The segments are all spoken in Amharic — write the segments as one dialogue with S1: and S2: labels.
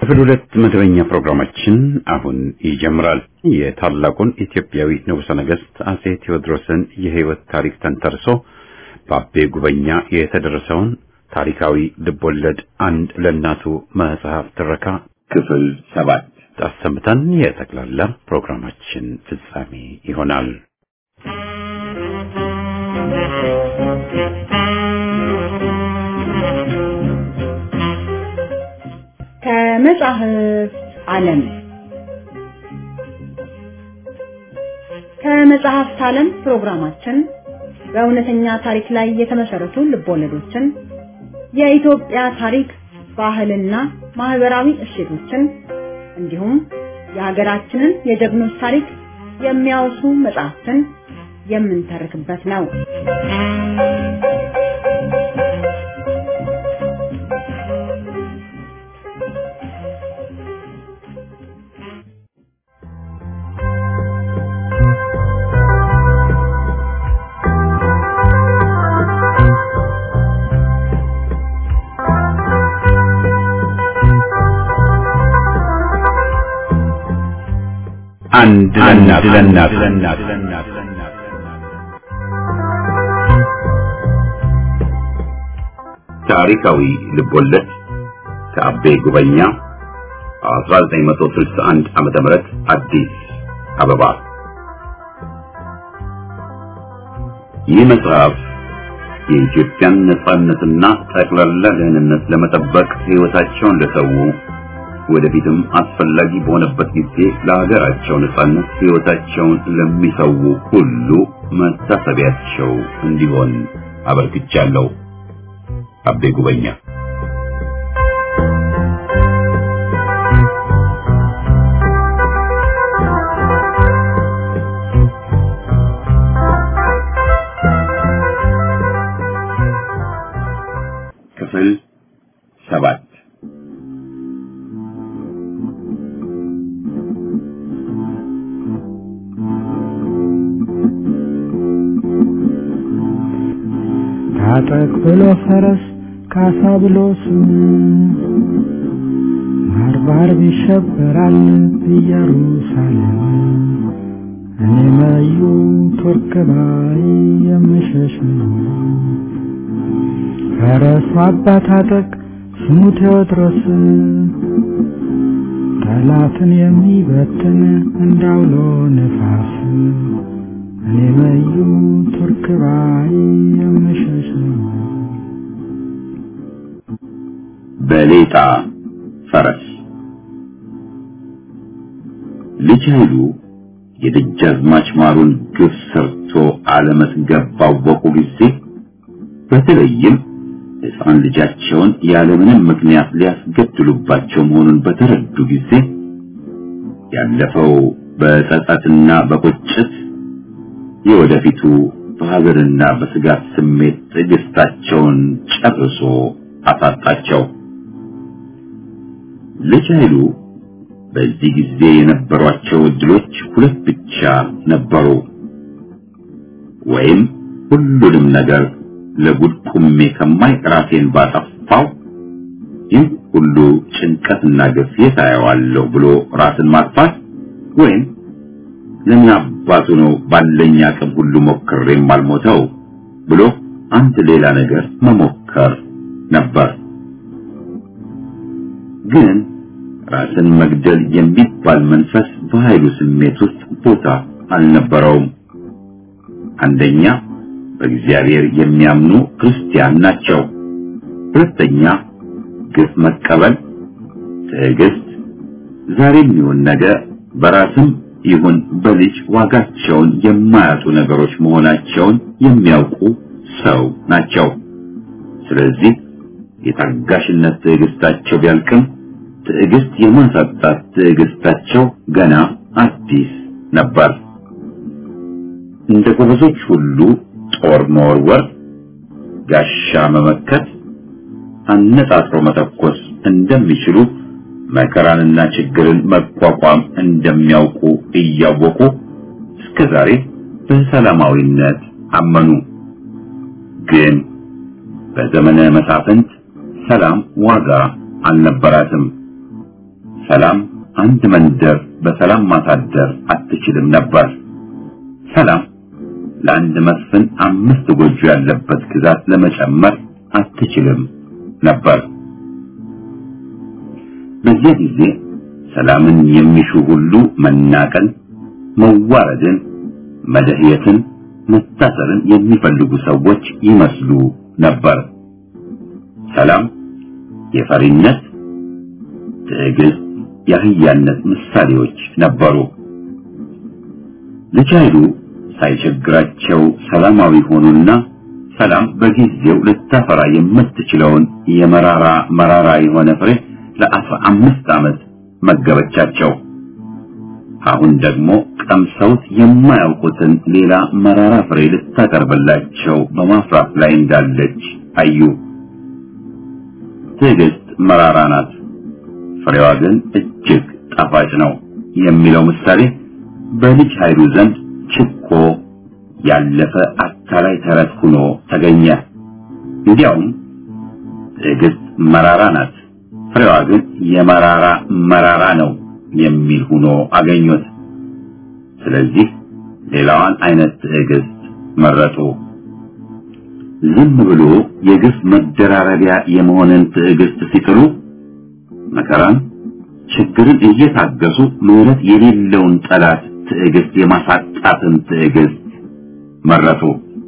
S1: ክፍል ሁለት መደበኛ ፕሮግራማችን አሁን ይጀምራል። የታላቁን ኢትዮጵያዊ ንጉሠ ነገሥት አጼ ቴዎድሮስን የሕይወት ታሪክ ተንተርሶ በአቤ ጉበኛ የተደረሰውን ታሪካዊ ልቦለድ አንድ ለእናቱ መጽሐፍ ትረካ ክፍል ሰባት አሰምተን የጠቅላላ ፕሮግራማችን ፍጻሜ ይሆናል።
S2: ከመጽሐፍ ዓለም ከመጽሐፍት ዓለም ፕሮግራማችን በእውነተኛ ታሪክ ላይ የተመሰረቱ ልቦለዶችን፣ የኢትዮጵያ ታሪክ፣ ባህልና ማህበራዊ እሴቶችን እንዲሁም የሀገራችንን የጀግኖች ታሪክ የሚያወሱ መጽሐፍትን የምንተርክበት ነው።
S1: አንድ ለእናት ታሪካዊ ልቦለድ ከአቤ ጉበኛ 1961 ዓመተ ምህረት አዲስ አበባ። ይህ መጽሐፍ የኢትዮጵያን ነጻነትና ጠቅላላ ደህንነት ለመጠበቅ ሕይወታቸውን ለሰው ወደፊትም አስፈላጊ በሆነበት ጊዜ ለሀገራቸው ነጻነት ሕይወታቸውን ለሚሰው ሁሉ መታሰቢያቸው እንዲሆን አበርክቻለሁ። አቤ ጉበኛ ክፍል ሰባት
S3: ታጠቅ ብሎ ፈረስ ካሳ ብሎ ስም ባርባር ይሸበራል ኢየሩሳሌም እኔ መዩ ቱርክ ባይ የምሸሽ ነው። ፈረሱ አባ ታጠቅ ስሙ ቴዎድሮስ ጠላትን የሚበትን እንዳውሎ ነፋስ እኔ መዩ ቱርክ ባይ የምሸሽ ነው።
S1: በሌጣ ፈረስ ልጅ ኃይሉ የደጃዝማች ማሩን ግፍ ሰርቶ አለመጥገብ ባወቁ ጊዜ በተለይም ሕፃን ልጃቸውን ያለምንም ምክንያት ሊያስገድሉባቸው መሆኑን በተረዱ ጊዜ ያለፈው በጸጸትና በቁጭት የወደፊቱ በሀዘንና በስጋት ስሜት ትዕግስታቸውን ጨርሶ አሳጣቸው። ልጅ ኃይሉ በዚህ ጊዜ የነበሯቸው እድሎች ሁለት ብቻ ነበሩ። ወይም ሁሉንም ነገር ለጉድ ቁሜ ከማይ ራሴን ባጠፋው ይህ ሁሉ ጭንቀትና ግፍ የታየዋለሁ ብሎ ራስን ማጥፋት ወይም ለምን አባቱ ነው ባለኝ አቅም ሁሉ ሞክሬም አልሞተው ብሎ አንድ ሌላ ነገር መሞከር ነበር። ግን ራስን መግደል የሚባል መንፈስ በኃይሉ ስሜት ውስጥ ቦታ አልነበረውም። አንደኛ በእግዚአብሔር የሚያምኑ ክርስቲያን ናቸው። ሁለተኛ ግፍ መቀበል፣ ትዕግስት፣ ዛሬም ይሁን ነገ በራስም ይሁን በልጅ ዋጋቸውን የማያጡ ነገሮች መሆናቸውን የሚያውቁ ሰው ናቸው። ስለዚህ የታጋሽነት ትዕግስታቸው ቢያልቅም ትዕግስት የማሳጣት ትዕግስታቸው ገና አዲስ ነበር። እንደ ጎበዞች ሁሉ ጦር መወርወር፣ ጋሻ መመከት፣ አነጣጥሮ መተኮስ እንደሚችሉ መከራንና ችግርን መቋቋም እንደሚያውቁ እያወቁ እስከ ዛሬ በሰላማዊነት አመኑ። ግን በዘመነ መሳፍንት ሰላም ዋጋ አልነበራትም። ሰላም አንድ መንደር በሰላም ማሳደር አትችልም ነበር። ሰላም ለአንድ መስፍን አምስት ጎጆ ያለበት ግዛት ለመጨመር አትችልም ነበር። በዚያ ጊዜ ሰላምን የሚሹ ሁሉ መናቀን፣ መዋረድን፣ መደህየትን፣ መታሰርን የሚፈልጉ ሰዎች ይመስሉ ነበር። ሰላም የፈሪነት፣ ትዕግስት፣ የአህያነት ምሳሌዎች ነበሩ። ልጅ ኃይሉ ሳይቸግራቸው ሰላማዊ ሆኑና ሰላም በጊዜው ልታፈራ የምትችለውን የመራራ መራራ የሆነ ፍሬ ለአስራ አምስት ዓመት መገበቻቸው። አሁን ደግሞ ቀምሰውት የማያውቁትን ሌላ መራራ ፍሬ ልታቀርብላቸው በማፍራት ላይ እንዳለች አዩ። ትዕግስት መራራ ናት፣ ፍሬዋ ግን እጅግ ጣፋጭ ነው የሚለው ምሳሌ በልጅ ኃይሉ ዘንድ ችኮ ያለፈ አታላይ ተረት ሆኖ ተገኘ። እንዲያውም ትዕግስት መራራ ናት፣ ፍሬዋ ግን የመራራ መራራ ነው የሚል ሆኖ አገኙት። ስለዚህ ሌላዋን አይነት ትዕግስት መረጡ። ዝም ብሎ የግፍ መደራረቢያ የመሆንን ትዕግስት ሲጥሉ መከራን፣ ችግርን እየታገሱ ምሕረት የሌለውን ጠላት ትዕግስት የማሳጣትን ትዕግስት መረጡ።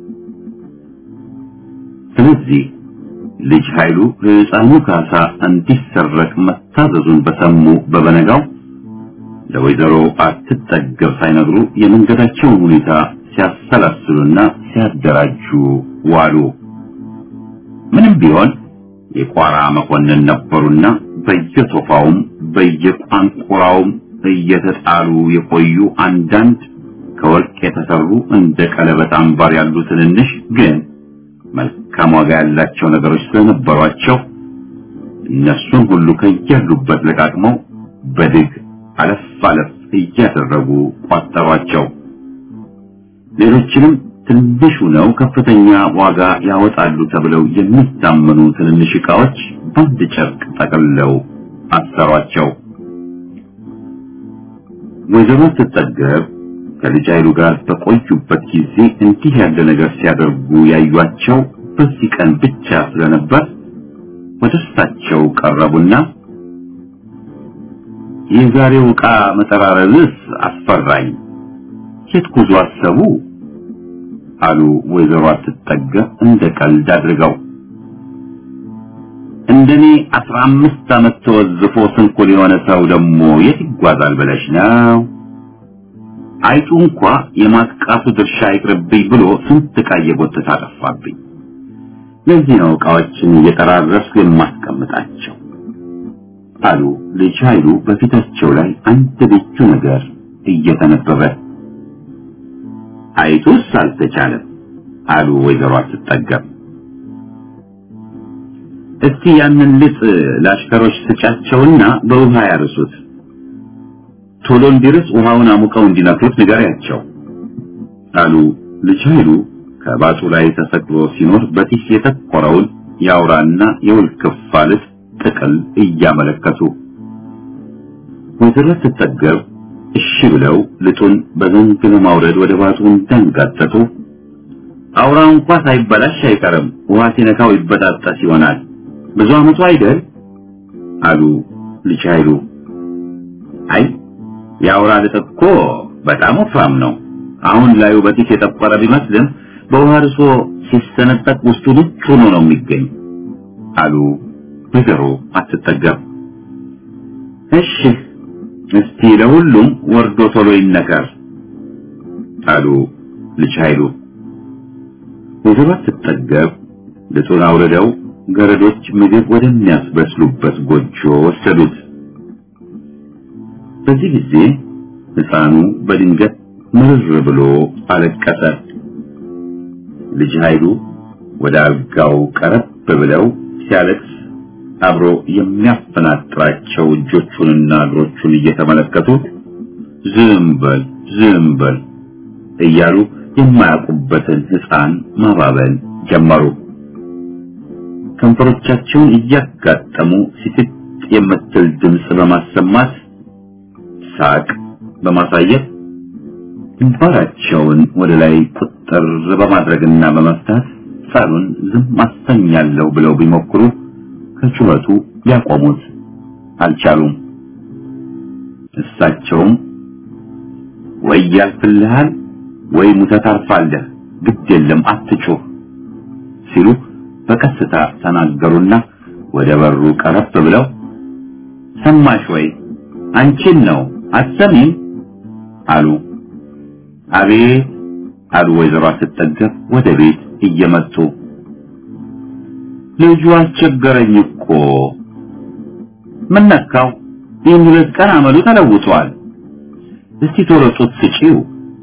S1: ስለዚህ ልጅ ኃይሉ ሕፃኑ ካሳ እንዲሰረቅ መታዘዙን በሰሙ በበነጋው ለወይዘሮ አትጠገብ ሳይነግሩ የመንገዳቸውን ሁኔታ ሲያሰላስሉና ሲያደራጁ ዋሉ። ምንም ቢሆን የቋራ መኮንን ነበሩና በየቶፋውም በየቋንቁራውም እየተጣሉ የቆዩ አንዳንድ ከወርቅ የተሰሩ እንደ ቀለበት አምባር ያሉ ትንንሽ ግን መልካም ዋጋ ያላቸው ነገሮች ስለነበሯቸው እነሱን ሁሉ ከያሉበት ለቃቅመው በድግ አለፍ አለፍ እያደረጉ ቋጠሯቸው። ሌሎችንም ትንሹ ነው ከፍተኛ ዋጋ ያወጣሉ ተብለው የሚታመኑ ትንንሽ ዕቃዎች በአንድ ጨርቅ ጠቅልለው አሰሯቸው። ወይዘሮ ስትጠገብ ከልጅ ኃይሉ ጋር በቆዩበት ጊዜ እንዲህ ያለ ነገር ሲያደርጉ ያዩአቸው በዚህ ቀን ብቻ ስለነበር ወደ እሳቸው ቀረቡና የዛሬው ዕቃ መጠራረብስ አስፈራኝ፣ የት ጉዞ አሰቡ? አሉ ወይዘሮ አትጠገብ እንደ ቀልድ አድርገው። እንደኔ አስራ አምስት ዓመት ተወዝፎ ስንኩል የሆነ ሰው ደግሞ የት ይጓዛል ብለሽ ነው? አይጡ እንኳ የማጥቃቱ ድርሻ ይቅርብኝ ብሎ ስንት ዕቃ እየጎተተ አጠፋብኝ። ለዚህ ነው ዕቃዎችን እየጠራረስኩ የማስቀምጣቸው አሉ ልጅ ኃይሉ በፊታቸው ላይ አንድ ልዩ ነገር እየተነበበ። አይጡስ አልተቻለም አሉ ወይዘሮ አትጠገብ። እስቲ ያንን ልጥ ለአሽከሮች ስጫቸውና በውሃ ያርሱት ቶሎ እንዲርስ ውሃውን አሙቀው እንዲነክሩት ንገሪያቸው አሉ ልጅ ኃይሉ ከባጡ ላይ ተሰቅሎ ሲኖር በጢስ የተቆረውን የአውራና የውልክፋ ልጥ ጥቅል እያመለከቱ ወይዘሮ ስትጠገብ እሺ ብለው ልጡን በዘንግ ለማውረድ ወደ ባጡ እንዳንጋጠጡ አውራው እንኳ ሳይበላሽ አይቀርም ውሃ ሲነካው ይበጣጠስ ይሆናል ብዙ አመቱ አይደል አሉ ልጅ ኃይሉ አይ የአውራ ልጥ እኮ በጣም ወፍራም ነው አሁን ላዩ በጢስ የጠቆረ ቢመስልም በውሃ ርሶ ሲሰነጠቅ ውስጡ ልጅ ሆኖ ነው የሚገኝ አሉ ወይዘሮ አትጠገብ እሺ እስቲ ለሁሉም ወርዶ ቶሎ ይነከር አሉ ልጅ ኃይሉ ወይዘሮ አትጠገብ ልጡን አውርደው ገረዶች ምግብ ወደሚያስበስሉበት ጎጆ ወሰዱት በዚህ ጊዜ ሕፃኑ በድንገት ምርር ብሎ አለቀሰ ልጅ ኃይሉ ወደ አልጋው ቀረብ ብለው ሲያለቅስ አብሮ የሚያፈናጥራቸው እጆቹንና እግሮቹን እየተመለከቱ ዝም በል ዝም በል እያሉ የማያውቁበትን ሕፃን ማባበል ጀመሩ። ከንፈሮቻቸውን እያጋጠሙ ሲስት የምትል ድምፅ በማሰማት ሳቅ በማሳየት ግንባራቸውን ወደ ላይ ቁጥር በማድረግና በመፍታት ሳሉን ዝም አሰኛለሁ ብለው ቢሞክሩ ከጩኸቱ ሊያቆሙት አልቻሉም። እሳቸውም ወይ ያልፍልሃል ወይ ሙተህ ታርፋለህ፣ ግድ የለም አትጩህ ሲሉ በቀስታ ተናገሩና ወደ በሩ ቀረብ ብለው ሰማሽ ወይ አንቺን ነው አትሰሚም አሉ። አቤት አሉ ወይዘሮ ስትጠገብ ወደ ቤት እየመጡ ልጁ አስቸገረኝ እኮ ምን ነካው? ይህን ሁለት ቀን አመሉ ተለውጧል። እስቲ ቶሎ ጡት ስጪው።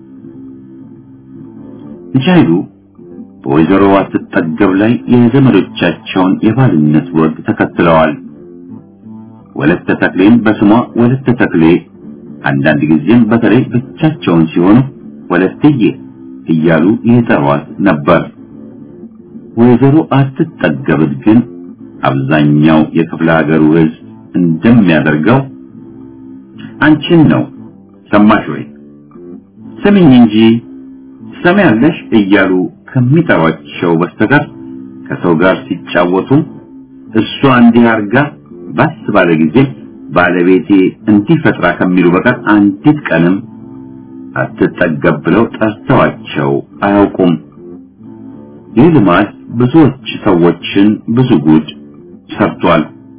S1: ልጅ ኃይሉ በወይዘሮ አትጠገብ ላይ የዘመዶቻቸውን የባልነት ወግ ተከትለዋል። ወለተ ተክሌን በስሟ ወለተ ተክሌ፣ አንዳንድ ጊዜም በተለይ ብቻቸውን ሲሆኑ ወለትዬ እያሉ ይጠሯት ነበር። ወይዘሮ አትጠገብት ግን አብዛኛው የክፍለ ሀገሩ ሕዝብ እንደሚያደርገው አንቺን ነው ሰማሽ ወይ ስሚኝ እንጂ ትሰሚያለሽ እያሉ ከሚጠሯቸው በስተቀር ከሰው ጋር ሲጫወቱ እሷ እንዲህ አርጋ ባስ ባለ ጊዜ ባለቤቴ እንዲህ ፈጥራ ከሚሉ በቀር አንዲት ቀንም አትጠገብ ብለው ጠርተዋቸው አያውቁም። ይህ ልማድ ብዙዎች ሰዎችን ብዙ ጉድ ሰርቷል።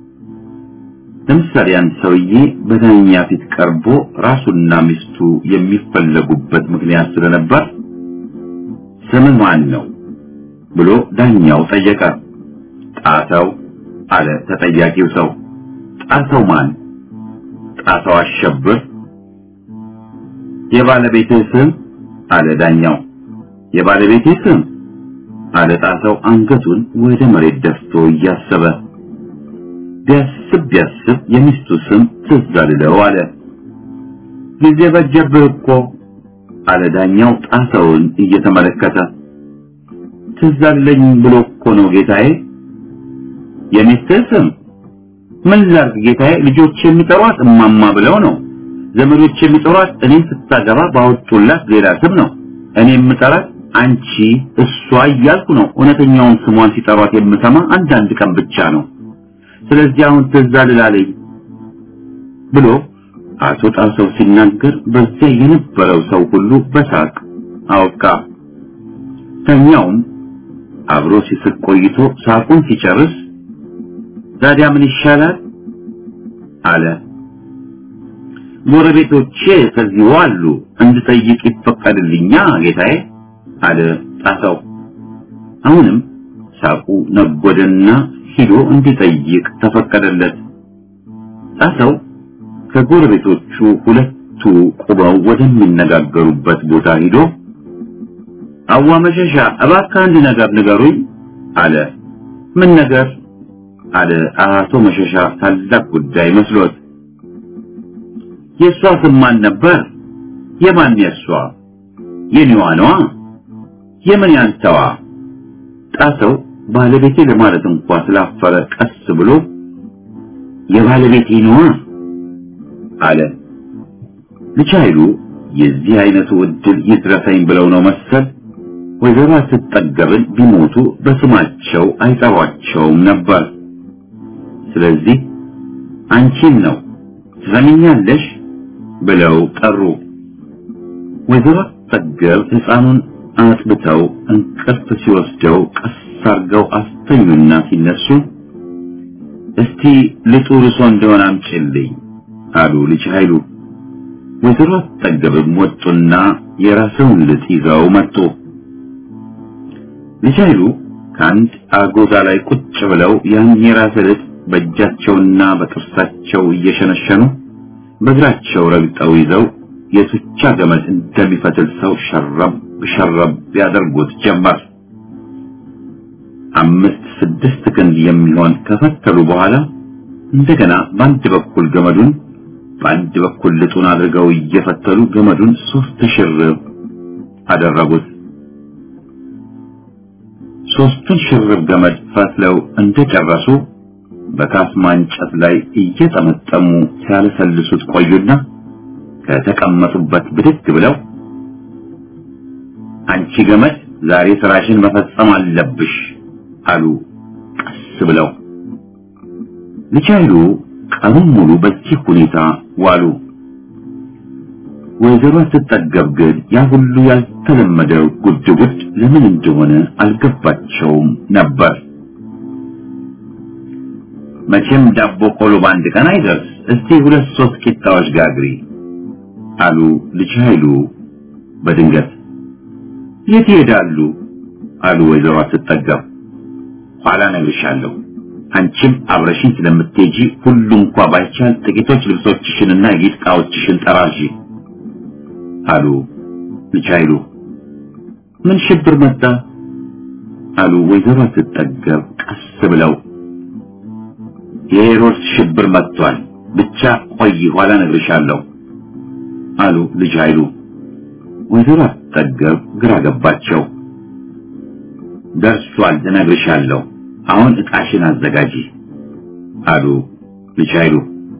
S1: ለምሳሌ አንድ ሰውዬ በዳኛ ፊት ቀርቦ ራሱና ሚስቱ የሚፈለጉበት ምክንያት ስለነበር ስም ማን ነው ብሎ ዳኛው ጠየቀ። ጣሰው አለ ተጠያቂው ሰው። ጣሰው ማን? ጣሰው አሸብር። የባለቤትህ ስም አለ ዳኛው። የባለቤቴ ስም አለ ጣሰው አንገቱን ወደ መሬት ደፍቶ እያሰበ ቢያስብ ቢያስብ የሚስቱ ስም ትዝ አልለው አለ። ጊዜ በጀብህ እኮ አለ ዳኛው ጣሰውን እየተመለከተ። ትዝ አለኝ ብሎ እኮ ነው ጌታዬ። የሚስትህ ስም ምን ላድርግ ጌታዬ? ልጆች የሚጠሯት እማማ ብለው ነው። ዘመዶች የሚጠሯት እኔን ስታገባ ባወጡላት ሌላ ስም ነው። እኔ የምጠራት አንቺ እሷ እያልኩ ነው። እውነተኛውን ስሟን ሲጠሯት የምሰማ አንዳንድ ቀን ብቻ ነው። ስለዚህ አሁን ትዝ አልላለኝ ብሎ አቶ ጣሰው ሲናገር በዚያ የነበረው ሰው ሁሉ በሳቅ አወቃ። ተኛውም አብሮ ሲስቅ ቆይቶ ሳቁን ሲጨርስ ታዲያ ምን ይሻላል አለ። ጎረቤቶቼ ከዚህ አሉ እንድጠይቅ ይፈቀድልኛ ጌታዬ አለ ጣሰው። አሁንም ሳቁ ነጎደና ሂዶ እንዲጠይቅ ተፈቀደለት። ጣሰው ከጎረቤቶቹ ሁለቱ ቁመው ወደሚነጋገሩበት ቦታ ሂዶ አዋ መሸሻ እባክህ አንድ ነገር ንገሩኝ አለ። ምን ነገር አለ አቶ መሸሻ ታላቅ ጉዳይ መስሎት። የእሷ ስም ማን ነበር? የማን የእሷ? የኔዋ ነዋ። የምን ያንተዋ? ጣሰው ባለቤቴ ለማለት እንኳ ስላፈረ ቀስ ብሎ የባለቤቴ ነዋ አለ። ልጅ ኃይሉ የዚህ አይነቱ እድል ይድረሰኝ ብለው ነው መሰል ወይዘሮ ስትጠገብን ቢሞቱ በስማቸው አይጠሯቸውም ነበር። ስለዚህ አንቺን ነው ትሰሚኛለሽ ብለው ጠሩ። ወይዘሮ ስትጠገብ ሕፃኑን አጥብተው እንቅልፍ ሲወስደው ቀስ አርገው አስተኙና ሲነሱ እስቲ ልጡ ርሶ እንደሆነ አምጪልኝ አሉ ልጅ ኃይሉ። ወይዘሮ አትጠገብም ወጡና የራሰውን ልጥ ይዘው መጡ። ልጅ ኃይሉ ከአንድ አጎዛ ላይ ቁጭ ብለው ያን የራሰ ልጥ በእጃቸውና በጥርሳቸው እየሸነሸኑ በእግራቸው ረግጠው ይዘው የቱቻ ገመድ እንደሚፈትል ሰው ሸረብ ሸረብ ያደርጉት ጀመር። አምስት ስድስት ክንድ የሚሆን ከፈተሉ በኋላ እንደገና በአንድ በኩል ገመዱን በአንድ በኩል ልጡን አድርገው እየፈተሉ ገመዱን ሶስት ሽርብ አደረጉት። ሶስቱን ሽርብ ገመድ ፈትለው እንደጨረሱ በካስማ እንጨት ላይ እየጠመጠሙ ሲያለሰልሱት ቆዩና ከተቀመጡበት ብድግ ብለው አንቺ ገመድ ዛሬ ስራሽን መፈጸም አለብሽ አሉ ቀስ ብለው። ልጅ ኃይሉ ቀኑን ሙሉ በዚህ ሁኔታ ዋሉ። ወይዘሮ ስትጠገብ ግን ያ ሁሉ ያልተለመደው ጉድ ጉድ ለምን እንደሆነ አልገባቸውም ነበር። መቼም ዳቦ ቆሎ በአንድ ቀን አይደርስ፣ እስቲ ሁለት ሶስት ቂጣዎች ጋግሪ አሉ ልጅ ኃይሉ በድንገት። የት ይሄዳሉ? አሉ ወይዘሮ ስትጠገብ። ኋላ እነግርሻለሁ። አንቺም አብረሽኝ ስለምትሄጂ ሁሉ እንኳ ባይቻል ጥቂቶች ልብሶችሽንና የጌጥ ዕቃዎችሽን ጠራዥ አሉ ልጅ ኃይሉ። ምን ሽብር መጣ? አሉ ወይዘሮ ስትጠገብ ቀስ ብለው። የሄሮድስ ሽብር መጥቷል። ብቻ ቆይ ኋላ እነግርሻለሁ አሉ ልጅ ኃይሉ። ወይዘሮ ስትጠገብ ግራ ገባቸው። ደርሷል፣ እነግርሻለሁ። አሁን ዕቃሽን አዘጋጂ አሉ ልጅ ኃይሉ።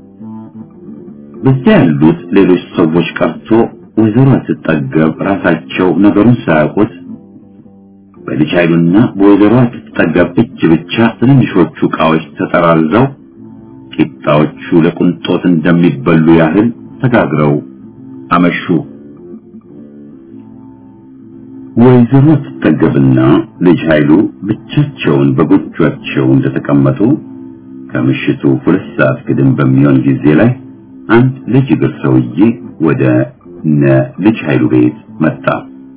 S1: በዚያ ያሉት ሌሎች ሰዎች ቀርቶ ወይዘሮ ስትጠገብ ራሳቸው ነገሩን ሳያውቁት በልጅ ኃይሉና በወይዘሮ ስትጠገብ እጅ ብቻ ትንንሾቹ ዕቃዎች ተጠራርዘው ቂጣዎቹ ለቁንጦት እንደሚበሉ ያህል ተጋግረው አመሹ። ወይዘሮ ስትጠገብና ልጅ ኃይሉ ብቻቸውን በጎጇቸው እንደተቀመጡ ከምሽቱ ሁለት ሰዓት ግድም በሚሆን ጊዜ ላይ አንድ ልጅ እግር ሰውዬ ወደ እነ ልጅ ኃይሉ ቤት መጣ።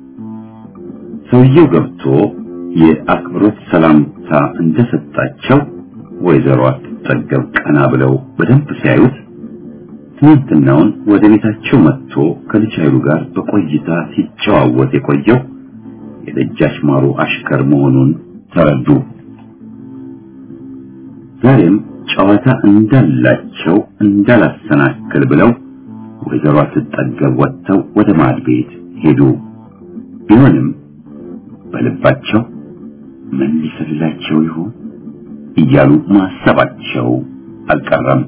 S1: ሰውየው ገብቶ የአክብሮት ሰላምታ እንደሰጣቸው ወይዘሮ ስትጠገብ ቀና ብለው በደንብ ሲያዩት ትናንትናውን ወደ ቤታቸው መጥቶ ከልጅ ኃይሉ ጋር በቆይታ ሲጨዋወት የቆየው የደጃች ማሩ አሽከር መሆኑን ተረዱ። ዛሬም ጨዋታ እንዳላቸው እንዳላሰናክል ብለው ወይዘሮ ስትጠገብ ወጥተው ወደ ማድ ቤት ሄዱ። ቢሆንም በልባቸው ምን ሊሰልላቸው ይሆን እያሉ ማሰባቸው አልቀረም።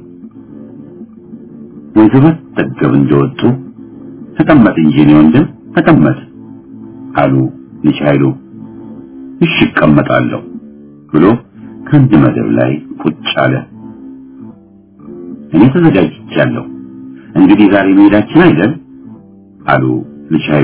S1: ወይዘሮ ስትጠገብ እንደወጡ ተቀመጥ እንጂ እኔ ወንድም ተቀመጥ አሉ ልጅ ኃይሉ። እሺ እቀመጣለሁ ብሎ ከአንድ መደብ ላይ ቁጭ አለ። እኔ ተዘጋጅቻለሁ፣ እንግዲህ ዛሬ መሄዳችን አይደል አሉ ልጅ ኃይሉ።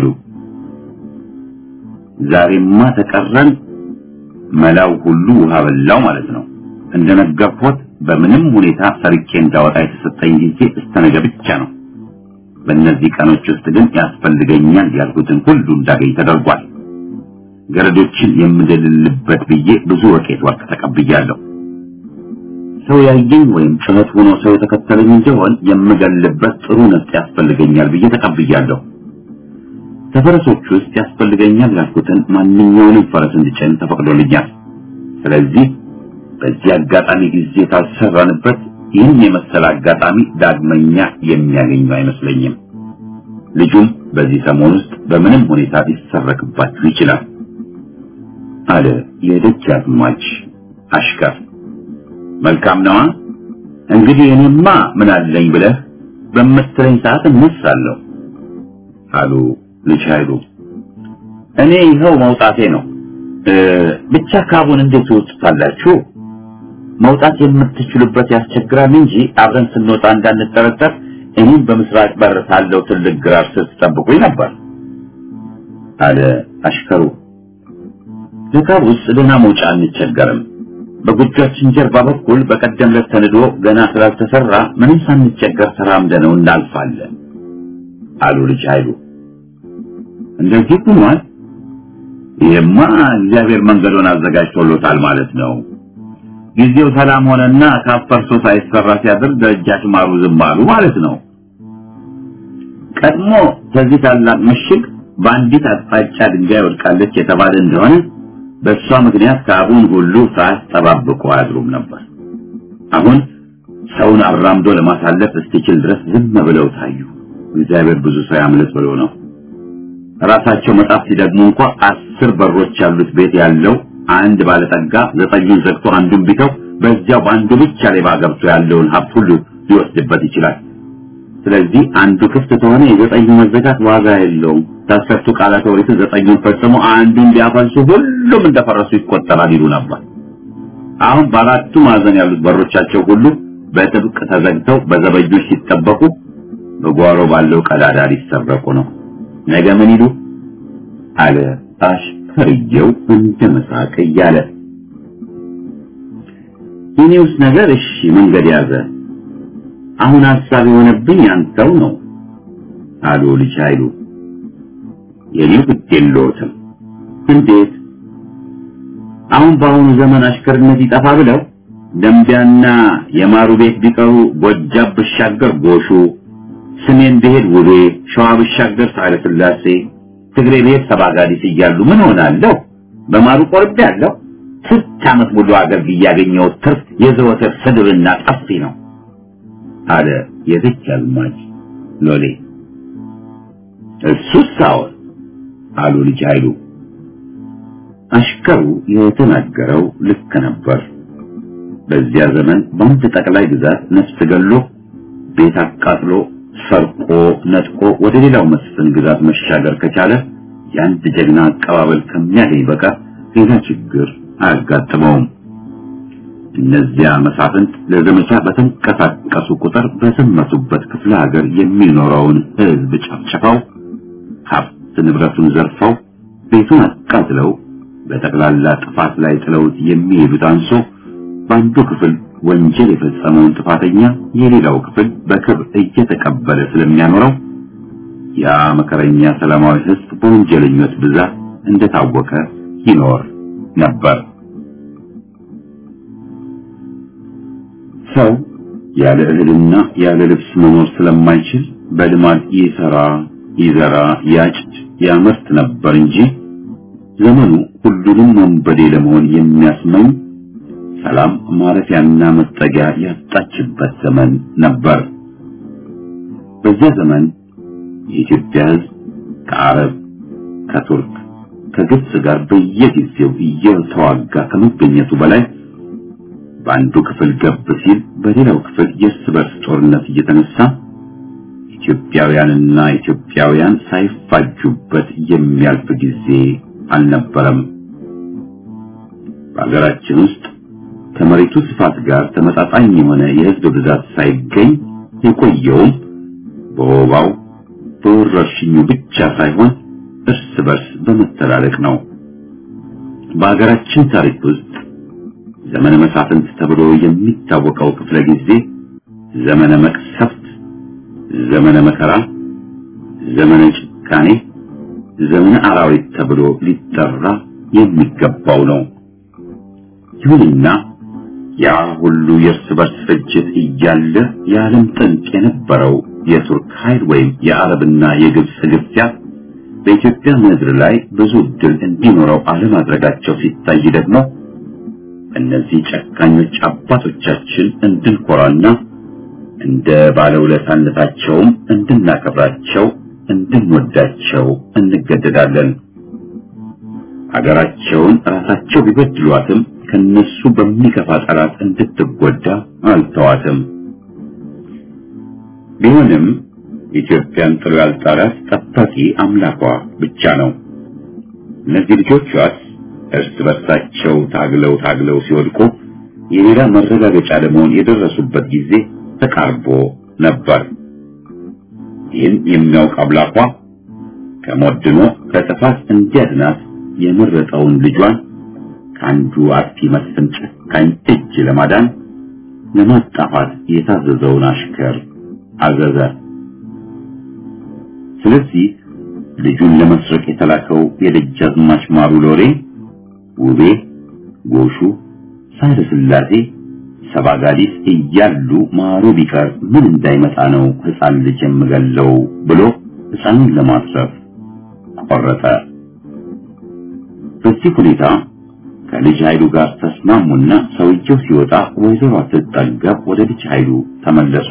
S1: ዛሬማ ተቀረን መላው ሁሉ ውሃ በላው ማለት ነው። እንደነገርኩት በምንም ሁኔታ ሰርቄ እንዳወጣ የተሰጠኝ ጊዜ እስከ ነገ ብቻ ነው። በእነዚህ ቀኖች ውስጥ ግን ያስፈልገኛል ያልኩትን ሁሉ እንዳገኝ ተደርጓል። ገረዶችን የምደልልበት ብዬ ብዙ ወቄት ወርቅ ተቀብያለሁ። ሰው ያየኝ ወይም ጩኸት ሆኖ ሰው የተከተለኝ እንደሆን የምገልበት ጥሩ ነፍጥ ያስፈልገኛል ብዬ ተቀብያለሁ። ከፈረሶች ውስጥ ያስፈልገኛል ያልኩትን ማንኛውንም ፈረስ እንድጭን ተፈቅዶልኛል። ስለዚህ በዚህ አጋጣሚ ጊዜ ካልሰራንበት ይህን የመሰለ አጋጣሚ ዳግመኛ የሚያገኙ አይመስለኝም። ልጁም በዚህ ሰሞን ውስጥ በምንም ሁኔታ ሊሰረቅባችሁ ይችላል አለ የደጃዝማች አሽከር። መልካም ነዋ። እንግዲህ እኔማ ምን አለኝ ብለህ በምትለኝ ሰዓት እነሳለሁ አሉ ልጅ ኃይሉ። እኔ ይኸው መውጣቴ ነው። ብቻ ካቡን እንዴት ትወጡታላችሁ? መውጣት የምትችሉበት ያስቸግራል እንጂ አብረን ስንወጣ እንዳንጠረጠር እኔም በምስራቅ በር ካለው ትልቅ ግራር ስር ትጠብቁኝ ነበር አለ አሽከሩ። ለካቡስ ደህና መውጫ አንቸገርም። በጎጇችን ጀርባ በኩል በቀደም ዕለት ተንዶ ገና ስላልተሰራ ምንም ሳንቸገር ተራምደነው እናልፋለን አሉ ልጅ ኃይሉ። እንደዚህ ሆኗል። ይሄማ እግዚአብሔር መንገዱን አዘጋጅቶሎታል ማለት ነው። ጊዜው ሰላም ሆነና ካፈርሶ ሳይሰራ ሲያድር ደጃች ማሩ ዝም አሉ ማለት ነው። ቀድሞ ከዚህ ታላቅ ምሽግ በአንዲት አቅጣጫ ድንጋይ ወድቃለች የተባለ እንደሆነ በእሷ ምክንያት ካቡን ሁሉ ሳያስጠባብቁ አያድሩም ነበር። አሁን ሰውን አራምዶ ለማሳለፍ እስኪችል ድረስ ዝም ብለው ታዩ። እግዚአብሔር ብዙ ሰው ያምልጥ ብሎ ነው። ራሳቸው መጣፍ ሲደግሙ እንኳ አስር በሮች ያሉት ቤት ያለው አንድ ባለጠጋ ዘጠኙን ዘግቶ አንዱን ቢተው በዚያው በአንዱ ብቻ ሌባ ገብቶ ያለውን ሀብት ሁሉ ሊወስድበት ይችላል። ስለዚህ አንዱ ክፍት ከሆነ የዘጠኙ መዘጋት ዋጋ የለውም። ታስፈቱ ቃላተ ኦሪት ዘጠኙን ፈጽሞ አንዱን ቢያፈልሱ ሁሉም እንደፈረሱ ይቆጠራል ይሉ ነበር። አሁን በአራቱ ማዕዘን ያሉት በሮቻቸው ሁሉ በጥብቅ ተዘግተው በዘበኞች ሲጠበቁ በጓሮ ባለው ቀዳዳ ሊሰረቁ ነው። ነገ ምን ይሉ አለ አሽከርየው እንደ መሳቅ እያለ የኔውስ ነገር እሺ መንገድ ያዘ። አሁን ሀሳብ የሆነብኝ አንተው ነው አሉ ልጅ ኃይሉ። የኔው ግድ የለዎትም። እንዴት? አሁን በአሁኑ ዘመን አሽከርነት ይጠፋ ብለው ደንቢያና የማሩ ቤት ቢቀሩ ጎጃም ብሻገር ጎሹ፣ ስሜን ብሄድ ውቤ፣ ሸዋ ብሻገር ሳህለ ስላሴ፣ ትግሬ ብሄድ ሰባጋዲስ እያሉ ምን ሆናለሁ? በማሩ ቆርቤ ያለው ስንት ዓመት ሙሉ አገር እያገኘው ትርፍ የዘወትር ስድብና ጠፊ ነው አለ የዚች አዝማች ሎሌ። እሱስ አዎን አሉ ልጅ ኃይሉ። አሽከሩ የተናገረው ልክ ነበር። በዚያ ዘመን በአንድ ጠቅላይ ግዛት ነፍስ ገሎ ቤት አቃጥሎ ሰርቆ ነጥቆ ወደ ሌላው መስፍን ግዛት መሻገር ከቻለ የአንድ ጀግና አቀባበል ከሚያገኝ በቀር ሌላ ችግር አያጋጥመውም። እነዚያ መሳፍንት ለዘመቻ በተንቀሳቀሱ ቁጥር በዘመቱበት ክፍለ ሀገር የሚኖረውን ሕዝብ ጨፍጭፈው ሀብት ንብረቱን ዘርፈው ቤቱን አቃጥለው በጠቅላላ ጥፋት ላይ ጥለውት የሚሄዱት አንሶ በአንዱ ክፍል ወንጀል የፈጸመውን ጥፋተኛ የሌላው ክፍል በክብር እየተቀበለ ስለሚያኖረው ያ መከረኛ ሰላማዊ ሕዝብ በወንጀለኞች ብዛት እንደታወቀ ይኖር ነበር። ሰው ያለ እህልና ያለ ልብስ መኖር ስለማይችል በልማድ ይሰራ፣ ይዘራ፣ ያጭድ፣ ያመርት ነበር እንጂ ዘመኑ ሁሉንም ወንበዴ ለመሆን የሚያስመኝ ሰላም ማረፊያና መጠጊያ ያጣችበት ዘመን ነበር። በዚያ ዘመን የኢትዮጵያ ሕዝብ ከአረብ፣ ከቱርክ፣ ከግብጽ ጋር በየጊዜው እየተዋጋ ከመገኘቱ በላይ በአንዱ ክፍል ገብ ሲል በሌላው ክፍል የእርስ በርስ ጦርነት እየተነሳ ኢትዮጵያውያንና ኢትዮጵያውያን ሳይፋጁበት የሚያልፍ ጊዜ አልነበረም። በሀገራችን ውስጥ ከመሬቱ ስፋት ጋር ተመጣጣኝ የሆነ የሕዝብ ብዛት ሳይገኝ የቆየውም በወባው በወረርሽኙ ብቻ ሳይሆን እርስ በርስ በመተላለቅ ነው። በሀገራችን ታሪክ ውስጥ ዘመነ መሳፍንት ተብሎ የሚታወቀው ክፍለ ጊዜ ዘመነ መቅሰፍት፣ ዘመነ መከራ፣ ዘመነ ጭካኔ፣ ዘመነ አራዊት ተብሎ ሊጠራ የሚገባው ነው። ይሁንና ያ ሁሉ የእርስ በርስ ፍጅት እያለ የዓለም ጥንቅ የነበረው የቱርክ ኃይል ወይም የአረብና የግብፅ ግፊያ በኢትዮጵያ ምድር ላይ ብዙ ዕድል እንዲኖረው አለማድረጋቸው ሲታይ ደግሞ እነዚህ ጨካኞች አባቶቻችን እንድንኮራና እንደ ባለውለታነታቸውም እንድናከብራቸው እንድንወዳቸው እንገደዳለን። አገራቸውን ራሳቸው ቢበድሏትም ከነሱ በሚከፋ ጠላት እንድትጎዳ አልተዋትም። ቢሆንም ኢትዮጵያን ጥሎ ያልጣላት ጠባቂ አምላኳ ብቻ ነው። እነዚህ ልጆቿስ እርስ በርሳቸው ታግለው ታግለው ሲወድቁ የሌላ መረጋገጫ ለመሆን የደረሱበት ጊዜ ተቃርቦ ነበር። ይህን የሚያውቅ አምላኳ ከሞት ድኖ ከጥፋት እንዲያድናት የመረጠውን ልጇን ከአንዱ አጥፊ መስፍን ጨካኝ እጅ ለማዳን ለማጣፋት የታዘዘውን አሽከር አዘዘ። ስለዚህ ልጁን ለመስረቅ የተላከው የደጃዝማች ማሩ ሎሬ ውቤ፣ ጎሹ፣ ሳህለ ስላሴ፣ ሰባጋዲስ እያሉ ማሩ ቢቀር ምን እንዳይመጣ ነው ሕፃን ልጅ የምገለው ብሎ ሕፃኑን ለማስረፍ ቆረጠ። በዚህ ሁኔታ ከልጅ ኃይሉ ጋር ተስማሙና ሰውየው ሲወጣ ወይዘሮ ስትጠገብ ወደ ልጅ ኃይሉ ተመለሱ።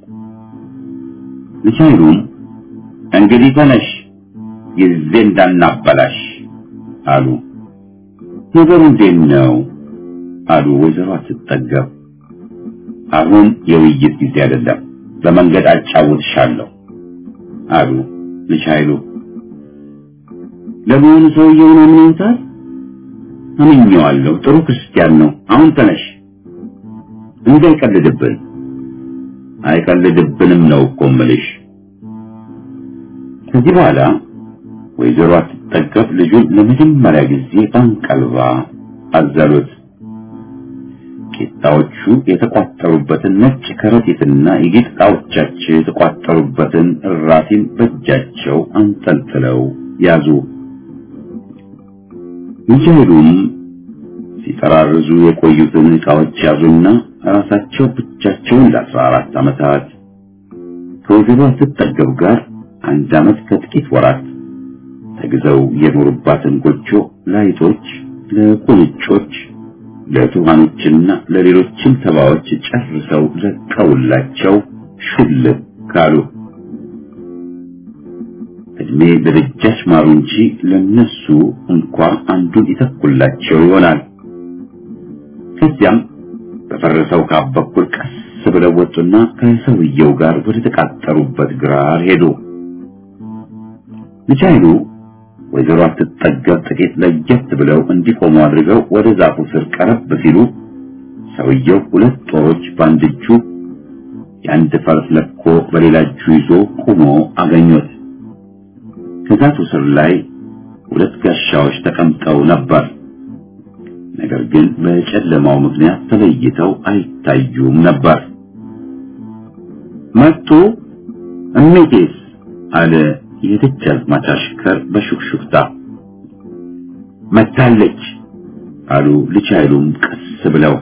S1: ልጅ ኃይሉም እንግዲህ ተነሽ ጊዜ እንዳናበላሽ አሉ። ነገሩ እንዴት ነው? አሉ ወይዘሮ አትጠገብ። አሁን የውይይት ጊዜ አይደለም፣ በመንገድ አጫውትሻለሁ አሉ ልጅ ኃይሉ። ለመሆኑ ሰውየውን አምነውታል? አምኜዋለሁ። ጥሩ ክርስቲያን ነው። አሁን ተነሽ። እንዳይቀልድብን። አይቀልድብንም ነው እኮ እምልሽ። ከዚህ በኋላ ወይዘሮ አትጠገብ ልጁን ለመጀመሪያ ጊዜ በአንቀልባ አዘሉት። ቂጣዎቹ የተቋጠሩበትን ነጭ ከረጢትና የጌጥ ዕቃዎቻቸው የተቋጠሩበትን እራፊን በእጃቸው አንጠልጥለው ያዙ። ሚካኤሉም ሲጠራርዙ የቆዩትን ዕቃዎች ያዙና ራሳቸው ብቻቸውን ለአስራ አራት ዓመታት ከወይዘሮ አትጠገብ ጋር አንድ ዓመት ከጥቂት ወራት ተግዘው የኖሩባትን ጎጆ ለአይጦች፣ ለቁንጮች፣ ለቱሃኖችና ለሌሎችም ተባዎች ጨርሰው ለቀውላቸው ሹልክ ካሉ። እድሜ ለደጃች ማሩ እንጂ ለነሱ እንኳ አንዱን ይተኩላቸው ይሆናል። ከዚያም በፈረሰው ካብ በኩል ቀስ ብለው ወጡና ከሰውየው ጋር ወደ ተቃጠሩበት ግራር ሄዱ። ልጅ ኃይሉ ወይዘሮ አትጠገብ ጥቂት ለየት ብለው እንዲቆሙ አድርገው ወደ ዛፉ ስር ቀረብ ሲሉ ሰውየው ሁለት ጦሮች በአንድ እጁ የአንድ ፈረስ ለኮ በሌላ እጁ ይዞ ቆሞ አገኙት። ከዛፉ ስር ላይ ሁለት ጋሻዎች ተቀምጠው ነበር። ነገር ግን በጨለማው ምክንያት ተለይተው አይታዩም ነበር። መጡ እሜቴስ አለ የደጃዝማች አሽከር በሹክሹክታ። መታለች አሉ ልጅ ኃይሉም ቀስ ብለው።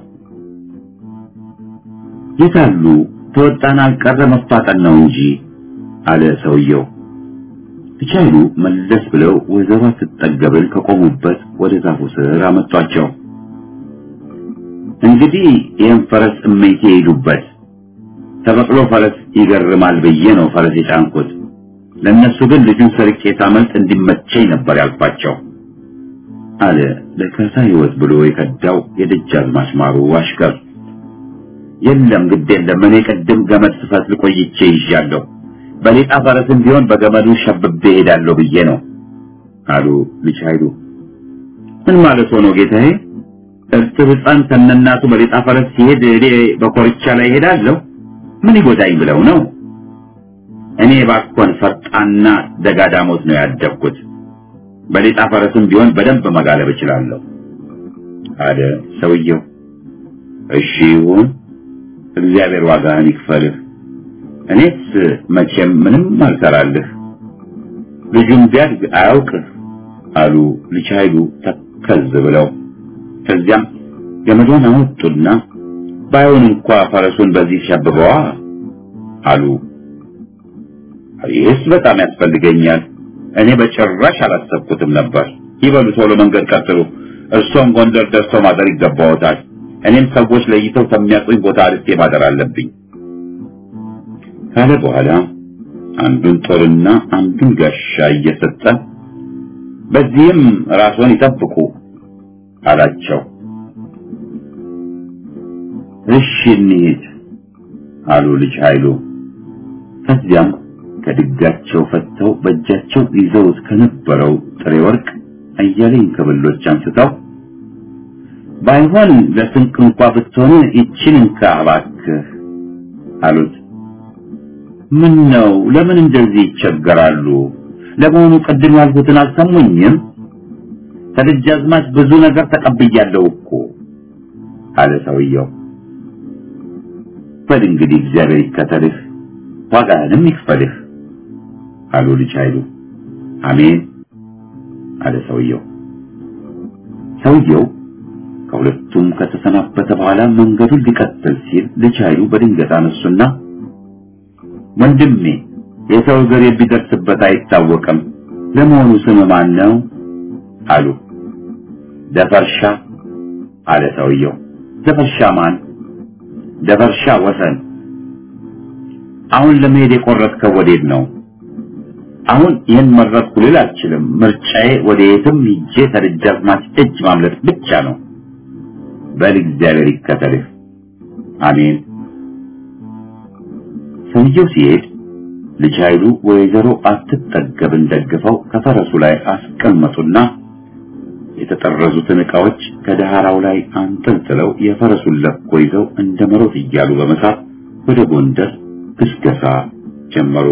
S1: የታሉ ተወጣን አልቀረ መፋጠን ነው እንጂ አለ ሰውየው። ልጅ ኃይሉ መለስ ብለው ወይዘሮ ስትጠገብን ከቆሙበት ወደ ዛፉ ስር አመጧቸው። እንግዲህ ይህን ፈረስ እመይቴ ይሄዱበት ተበቅሎ ፈረስ ይገርማል ብዬ ነው ፈረስ የጫንኩት። ለእነሱ ግን ልጁን ሰርቄ ሳመልጥ እንዲመቸኝ ነበር ያልኳቸው አለ ለካሳ ሕይወት ብሎ የከዳው የደጃዝማች ማሩ አሽከር። የለም ግድ የለም እኔ ቅድም ገመድ ስፈትል ቆይቼ ይዣለሁ። በሌጣ ፈረስም ቢሆን በገመዱ ሸብቤ ሄዳለሁ ብዬ ነው አሉ ልጅ ኃይሉ። ምን ማለት ሆኖ ጌታዬ? እርጥብ ሕፃን ከነናቱ በሌጣ ፈረስ ሲሄድ እኔ በኮርቻ ላይ ሄዳለሁ? ምን ይጎዳኝ ብለው ነው? እኔ ባኮን ፈርጣና ደጋዳሞት ነው ያደግኩት። በሌጣ ፈረስም ቢሆን በደንብ መጋለብ እችላለሁ አለ ሰውየው። እሺ ይሁን፣ እግዚአብሔር ዋጋህን ይክፈልህ። እኔስ መቼም ምንም አልሰራልህ። ልጁም ቢያድግ አያውቅህ አሉ ልጅ ኃይሉ ተከዝ ብለው። ከዚያም ገመዷን አወጡና ባይሆን እንኳ ፈረሱን በዚህ ሸብበዋ አሉ። ይህስ በጣም ያስፈልገኛል። እኔ በጭራሽ አላሰብኩትም ነበር። ይበሉ ቶሎ መንገድ ቀጥሉ። እርሶም ጎንደር ደርሰው ማደር ይገባዎታል። እኔም ሰዎች ለይተው ከሚያውቁኝ ቦታ አርቄ ማደር አለብኝ ካለ በኋላ አንዱን ጦርና አንዱን ጋሻ እየሰጠ በዚህም ራስዎን ይጠብቁ አላቸው። እሺ እንሂድ አሉ ልጅ ኃይሉ። ከዚያም ከድጋቸው ፈተው በእጃቸው ይዘውት ከነበረው ጥሬ ወርቅ አያሌ እንክብሎች አንስተው ባይሆን ለስንቅ እንኳ ብትሆን ይችን እንካ እባክህ አሉት። ምን ነው ለምን እንደዚህ ይቸገራሉ? ለመሆኑ ቅድም ያልኩትን አልሰሙኝም? ከደጃዝማች ብዙ ነገር ተቀብያለሁ እኮ አለ ሰውየው። በል እንግዲህ እግዚአብሔር ይከተልህ ዋጋህንም ይክፈልህ አሉ ልጅ ኃይሉ። አሜን አለ ሰውየው። ሰውየው ከሁለቱም ከተሰናበተ በኋላ መንገዱን ሊቀጥል ሲል ልጅ ኃይሉ በድንገት አነሱና ወንድሜ የሰው እግር የሚደርስበት አይታወቅም፣ ለመሆኑ ስም ማን ነው አሉ። ደፈርሻ አለ ሰውየው። ደፈርሻ ማን? ደፈርሻ ወሰን። አሁን ለመሄድ የቆረጥከው ወዴት ነው? አሁን ይህን መረጥኩ ልል አልችልም። ምርጫዬ ወደ የትም ሂጄ ከደጃዝማች እጅ ማምለጥ ብቻ ነው በል እግዚአብሔር ይከተልህ። አሜን። ሰውየው ሲሄድ ልጅ ኃይሉ ወይዘሮ አትጠገብን ደግፈው ከፈረሱ ላይ አስቀመጡና የተጠረዙትን ዕቃዎች ከዳህራው ላይ አንጠልጥለው የፈረሱን ለኮ ይዘው እንደ መሮት እያሉ በመሳብ ወደ ጎንደር ግስገሳ ጀመሩ።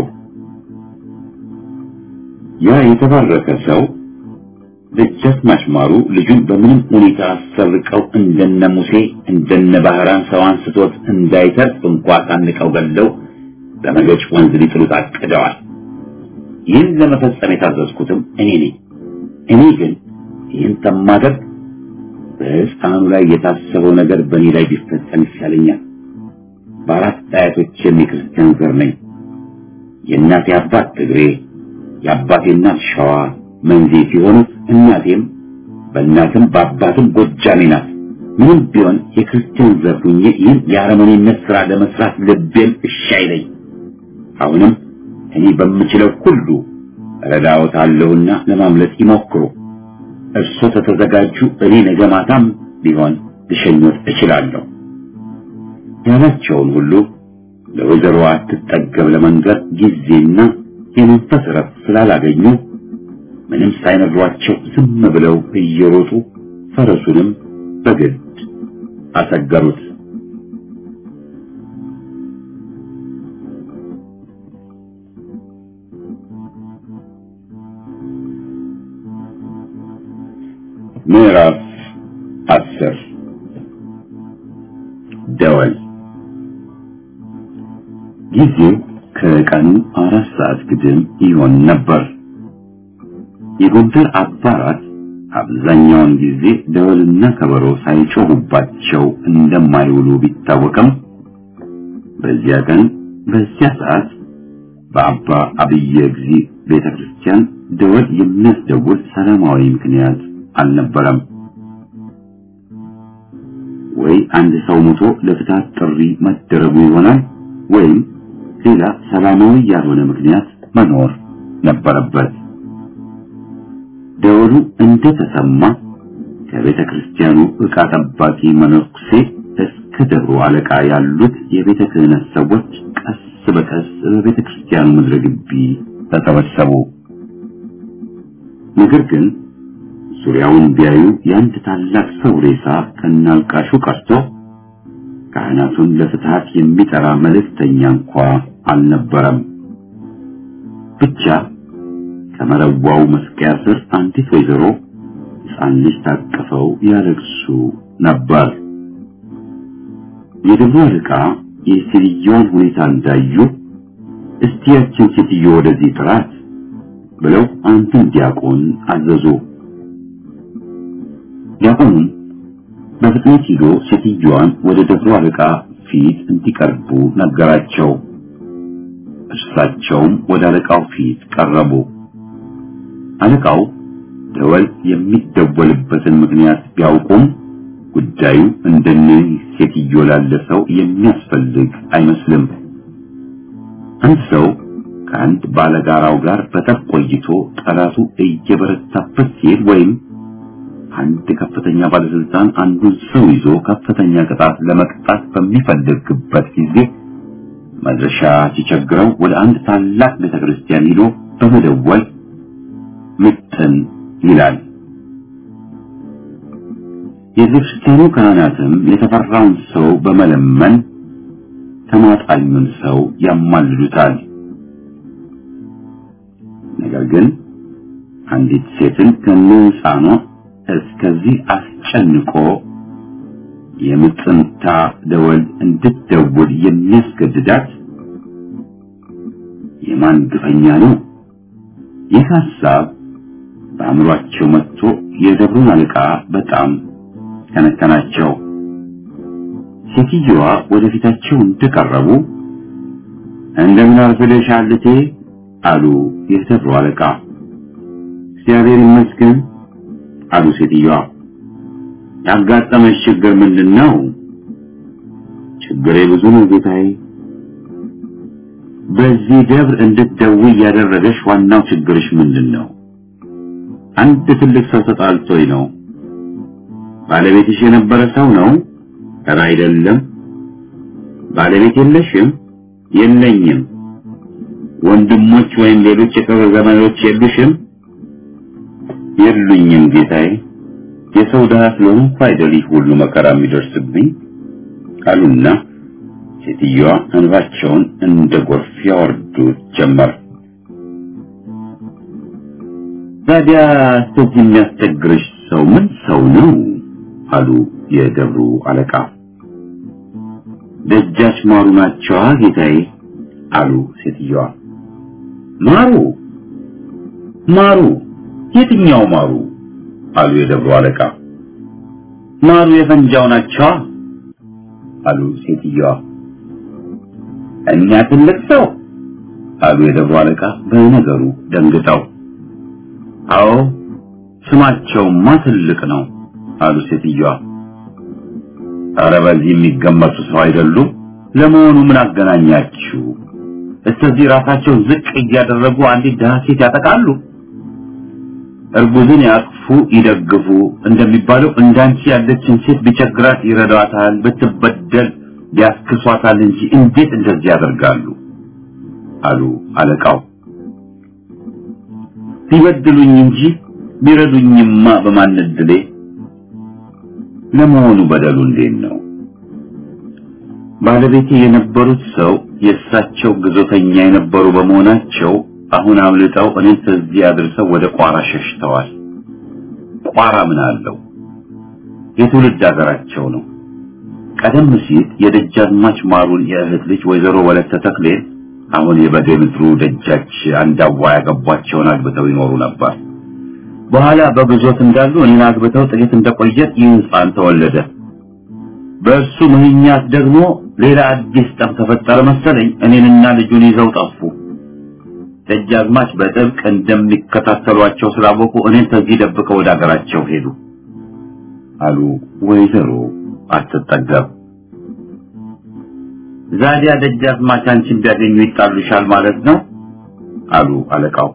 S1: ያ የተባረከ ሰው ደጃዝማች ማሩ ልጁን በምንም ሁኔታ አሰርቀው እንደነ ሙሴ እንደነ ባህራን ሰው አንስቶት እንዳይተርፍ እንኳ ታንቀው ገለው በመገጭ ወንዝ ሊጥሉት አቅደዋል። ይህን ለመፈጸም የታዘዝኩትም እኔ ነኝ። እኔ ግን ይህን ተማደርግ በሕፃኑ ላይ የታሰበው ነገር በእኔ ላይ ቢፈጸም ይሻለኛል። በአራት አያቶች የክርስቲያን ዘር ነኝ። የእናቴ አባት ትግሬ፣ የአባቴ እናት ሸዋ መንዜ ሲሆኑ እናቴም በእናትም በአባትም ጎጃሜ ናት። ምንም ቢሆን የክርስቲያን ዘር ሁኜ ይህን የአረመኔነት ሥራ ለመስራት ልቤም እሺ አይለኝ። አሁንም እኔ በምችለው ሁሉ ረዳዎታለሁና ለማምለጥ ይሞክሩ። እርሶ ተተዘጋጁ፣ እኔ ነገ ማታም ቢሆን ልሸኞት እችላለሁ ያላቸውን ሁሉ ለወይዘሮ አትጠገብ ለመንገር ጊዜና የመንፈስ ረፍት ስላላገኙ ምንም ሳይነግሯቸው ዝም ብለው እየሮጡ ፈረሱንም በግድ አሰገሩት። ምዕራፍ አስር ደወል ጊዜው ከቀኑ አራት ሰዓት ግድም ይሆን ነበር። የጎንደር አባራት አብዛኛውን ጊዜ ደወልና ከበሮ ሳይጮሁባቸው እንደማይውሉ ቢታወቅም በዚያ ቀን በዚያ ሰዓት በአባ አብየ እግዚ ቤተክርስቲያን ደወል የሚያስደውል ሰላማዊ ምክንያት አልነበረም። ወይ አንድ ሰው ሞቶ ለፍትሐት ጥሪ መደረጉ ይሆናል ወይም ሌላ ሰላማዊ ያልሆነ ምክንያት መኖር ነበረበት። ደወሉ እንደተሰማ ከቤተ ክርስቲያኑ ዕቃ ጠባቂ መነኩሴ እስከ ደብሩ አለቃ ያሉት የቤተ ክህነት ሰዎች ቀስ በቀስ በቤተ ክርስቲያኑ ምድረ ግቢ ተሰበሰቡ። ነገር ግን ዙሪያውን ቢያዩ የአንድ ታላቅ ሰው ሬሳ ከናልቃሹ ቀርቶ ካህናቱን ለፍትሐት የሚጠራ መልእክተኛ እንኳ አልነበረም። ብቻ ከመረዋው መስቀያ ስር አንዲት ወይዘሮ ሕፃን ልጅ ታቅፈው ያለቅሱ ነበር። የደብሩ አለቃ የሴትዮዋን ሁኔታ እንዳዩ እስቲ ያችን ሴትዮ ወደዚህ ጥራት ብለው አንዱን ዲያቆን አዘዙ። ዲያቆኑም በፍጥነት ሂዶ ሴትዮዋን ወደ ደብሩ አለቃ ፊት እንዲቀርቡ ነገራቸው። እርሳቸውም ወደ አለቃው ፊት ቀረቡ። አለቃው ደወል የሚደወልበትን ምክንያት ቢያውቁም ጉዳዩ እንደነዚህ ሴትዮ ላለ ሰው የሚያስፈልግ አይመስልም። አንድ ሰው ከአንድ ባለጋራው ጋር በጠብ ቆይቶ ጠላቱ እየበረታበት ሲሄድ ወይም አንድ ከፍተኛ ባለስልጣን አንዱን ሰው ይዞ ከፍተኛ ቅጣት ለመቅጣት በሚፈልግበት ጊዜ መድረሻ ሲቸግረው ወደ አንድ ታላቅ ቤተክርስቲያን ሂዶ በመደወል ምጥን ይላል። የቤተክርስቲያኑ ካህናትም የተፈራውን ሰው በመለመን ተማጣኙን ሰው ያማልዱታል። ነገር ግን አንዲት ሴትን ከነፃኗ እስከዚህ አስጨንቆ የምጥንታ ደወል እንድትደውል የሚያስገድዳት የማን ግፈኛ ነው? ይህ ሐሳብ በአእምሯቸው መጥቶ የደብሩን አለቃ በጣም ከነከናቸው። ሴትዮዋ ወደፊታቸው እንደቀረቡ እንደምን አርፍደሻል እቴ አሉ የደብሩ አለቃ። እግዚአብሔር ይመስገን አሉ ሴትዮዋ። ያጋጠመሽ ችግር ምንድን ነው? ችግሬ ብዙ ነው ጌታዬ። በዚህ ደብር እንድትደውይ ያደረገሽ ዋናው ችግርሽ ምንድን ነው? አንድ ትልቅ ሰው ተጣልቶኝ ነው። ባለቤትሽ የነበረ ሰው ነው? ኧረ አይደለም። ባለቤት የለሽም? የለኝም። ወንድሞች ወይም ሌሎች የቅርብ ዘመዶች የሉሽም? የሉኝም ጌታዬ። የሰው ድሃ ስለሆንኩ አይደል ይህ ሁሉ መከራ የሚደርስብኝ አሉና ሴትዮዋ እንባቸውን እንደ ጎርፍ ያወርዱት ጀመር። ታዲያ እስከዚህ የሚያስቸግርሽ ሰው ምን ሰው ነው? አሉ የደብሩ አለቃ። ደጃች ማሩ ናቸዋ ጌታዬ አሉ ሴትዮዋ። ማሩ ማሩ የትኛው ማሩ? አሉ የደብሩ አለቃ። ማሩ የፈንጃው ናቸዋ አሉ ሴትዮዋ። እኛ ትልቅ ሰው አሉ የደብሩ አለቃ በነገሩ ደንግጠው። አዎ ስማቸውማ ትልቅ ነው አሉ ሴትዮዋ። ኧረ በዚህ የሚገመቱ ሰው አይደሉም። ለመሆኑ ምን አገናኛችሁ? እስከዚህ ራሳቸው ዝቅ እያደረጉ አንዲት ድሃ ሴት ያጠቃሉ? እርጉዝን ያቅፉ ይደግፉ እንደሚባለው እንዳንቺ ያለችን ሴት ቢቸግራት ይረዷታል፣ ብትበደል ያስክሷታል እንጂ እንዴት እንደዚህ ያደርጋሉ? አሉ አለቃው። ቢበድሉኝ እንጂ ቢረዱኝማ በማን እድሌ። ለመሆኑ በደሉ እንዴት ነው? ባለቤቴ የነበሩት ሰው የእሳቸው ግዞተኛ የነበሩ በመሆናቸው አሁን አምልጠው እኔን ከዚህ አድርሰው ወደ ቋራ ሸሽተዋል። ቋራ ምን አለው? የትውልድ ሀገራቸው ነው። ቀደም ሲል የደጃዝማች ማሩን የእህት ልጅ ወይዘሮ ወለተ ተክሌን አሁን የበጌ ምድሩ ደጃች አንዳዋ ያገቧቸውን አግብተው ይኖሩ ነበር። በኋላ በግዞት እንዳሉ እኔን አግብተው ጥቂት እንደቆየ ይህ ሕፃን ተወለደ። በእሱ ምክንያት ደግሞ ሌላ አዲስ ጠብ ተፈጠረ መሰለኝ። እኔንና ልጁን ይዘው ጠፉ። ደጃዝማች በጥብቅ እንደሚከታተሏቸው ስላወቁ እኔን ከዚህ ደብቀው ወደ አገራቸው ሄዱ አሉ ወይዘሮ አትጠገብ። ዛዲያ ደጃዝማች አንቺን ቢያገኙ ይጣሉሻል ማለት ነው አሉ አለቃው።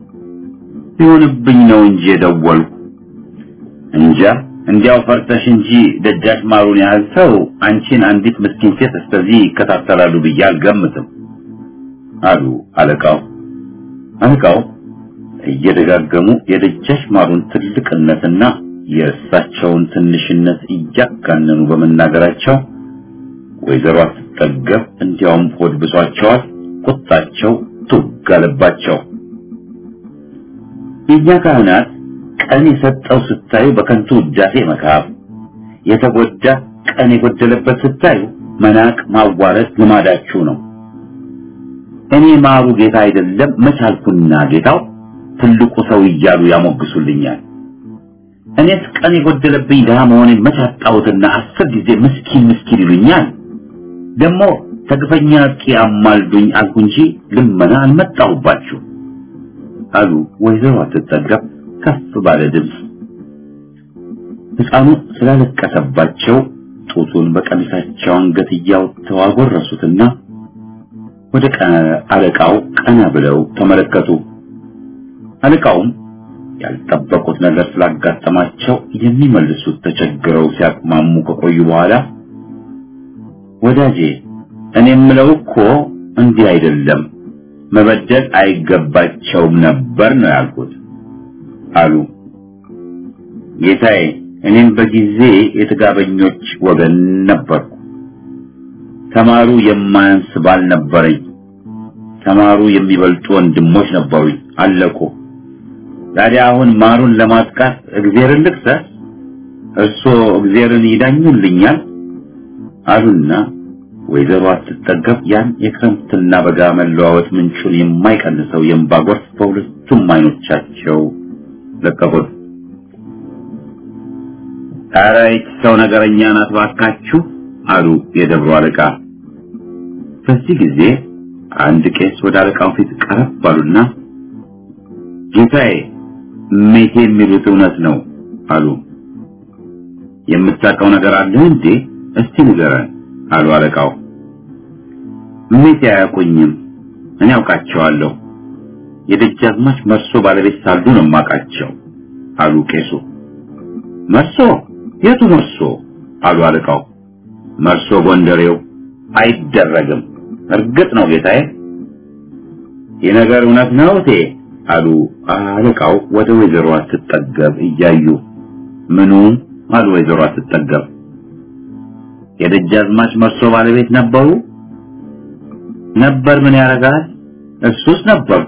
S1: ቢሆንብኝ ነው እንጂ የደወልኩ እንጃ እንዲያው ፈርተሽ እንጂ ደጃች ማሩን ያህል ሰው አንቺን አንዲት ምስኪን ሴት እስከዚህ ይከታተላሉ ብዬ አልገምትም አሉ አለቃው። አለቃው እየደጋገሙ የደጃች ማሩን ትልቅነትና የእሳቸውን ትንሽነት እያጋነኑ በመናገራቸው ወይዘሮ አትጠገብ እንዲያውም ሆድ ብሷቸዋል። ቁጣቸው ቱግ አለባቸው። የእኛ ካህናት ቀን የሰጠው ስታዩ በከንቱ ውዳሴ መካብ፣ የተጎዳ ቀን የጎደለበት ስታዩ መናቅ፣ ማዋረድ ልማዳችሁ ነው። እኔ ማሩ ጌታ አይደለም መቻልኩና ጌታው ትልቁ ሰው እያሉ ያሞግሱልኛል። እኔስ ቀን የጎደለብኝ ድሃ መሆኔን መቻጣሁትና አስር ጊዜ ምስኪን ምስኪን ይሉኛል። ደግሞ ተግፈኛ እስኪ አማልዱኝ አልኩ እንጂ ልመና አልመጣሁባችሁ አሉ ወይዘሮ አትጠገብ ከፍ ባለ ድምፅ። ሕፃኑ ስላለቀሰባቸው ጡቱን በቀሚሳቸው አንገት እያወጥተው አጎረሱትና ወደ አለቃው ቀና ብለው ተመለከቱ። አለቃውም ያልጠበቁት ነገር ስላጋጠማቸው የሚመልሱት ተቸግረው ሲያቅማሙ ከቆዩ በኋላ ወዳጄ እኔ የምለው እኮ እንዲህ አይደለም፣ መበደል አይገባቸውም ነበር ነው ያልኩት አሉ። ጌታዬ እኔም በጊዜ የጥጋበኞች ወገን ነበርኩ። ተማሩ የማያንስ ባል ነበረኝ። ተማሩ የሚበልጡ ወንድሞች ነበሩኝ፣ አለቁ። ታዲያ አሁን ማሩን ለማጥቃት እግዚአብሔርን ልክሰስ? እርሶ እግዚአብሔርን ይዳኙልኛል አሉና ወይዘሮ አትጠገብ ያን የክረምትና በጋ መለዋወጥ ምንጩን የማይቀንሰው የእንባ ጎርፍ በሁለቱም አይኖቻቸው ለቀቁት። ኧረ ይህች ሰው ነገረኛ ናት ባካችሁ አሉ የደብሩ አለቃ። በዚህ ጊዜ አንድ ቄስ ወደ አለቃው ፊት ቀረብ አሉና ጌታዬ ሜቴ የሚሉት እውነት ነው አሉ። የምታውቀው ነገር አለ እንዴ? እስቲ ንገረን አሉ አለቃው። ሜቴ አያውቁኝም፣ እኔ አውቃቸዋለሁ። የደጃዝማች መርሶ ባለቤት ሳሉ ነው የማውቃቸው አሉ ቄሱ። መርሶ የቱ መርሶ አሉ አለቃው። መርሶ ጎንደሬው አይደረግም። እርግጥ ነው ጌታዬ። ይህ ነገር እውነት ነው እቴ አሉ አለቃው ወደ ወይዘሮ አትጠገብ እያዩ። ምኑ አሉ ወይዘሮ አትጠገብ። የደጃዝማች መርሶ ባለቤት ነበሩ? ነበር ምን ያደርጋል? እሱስ ነበሩ።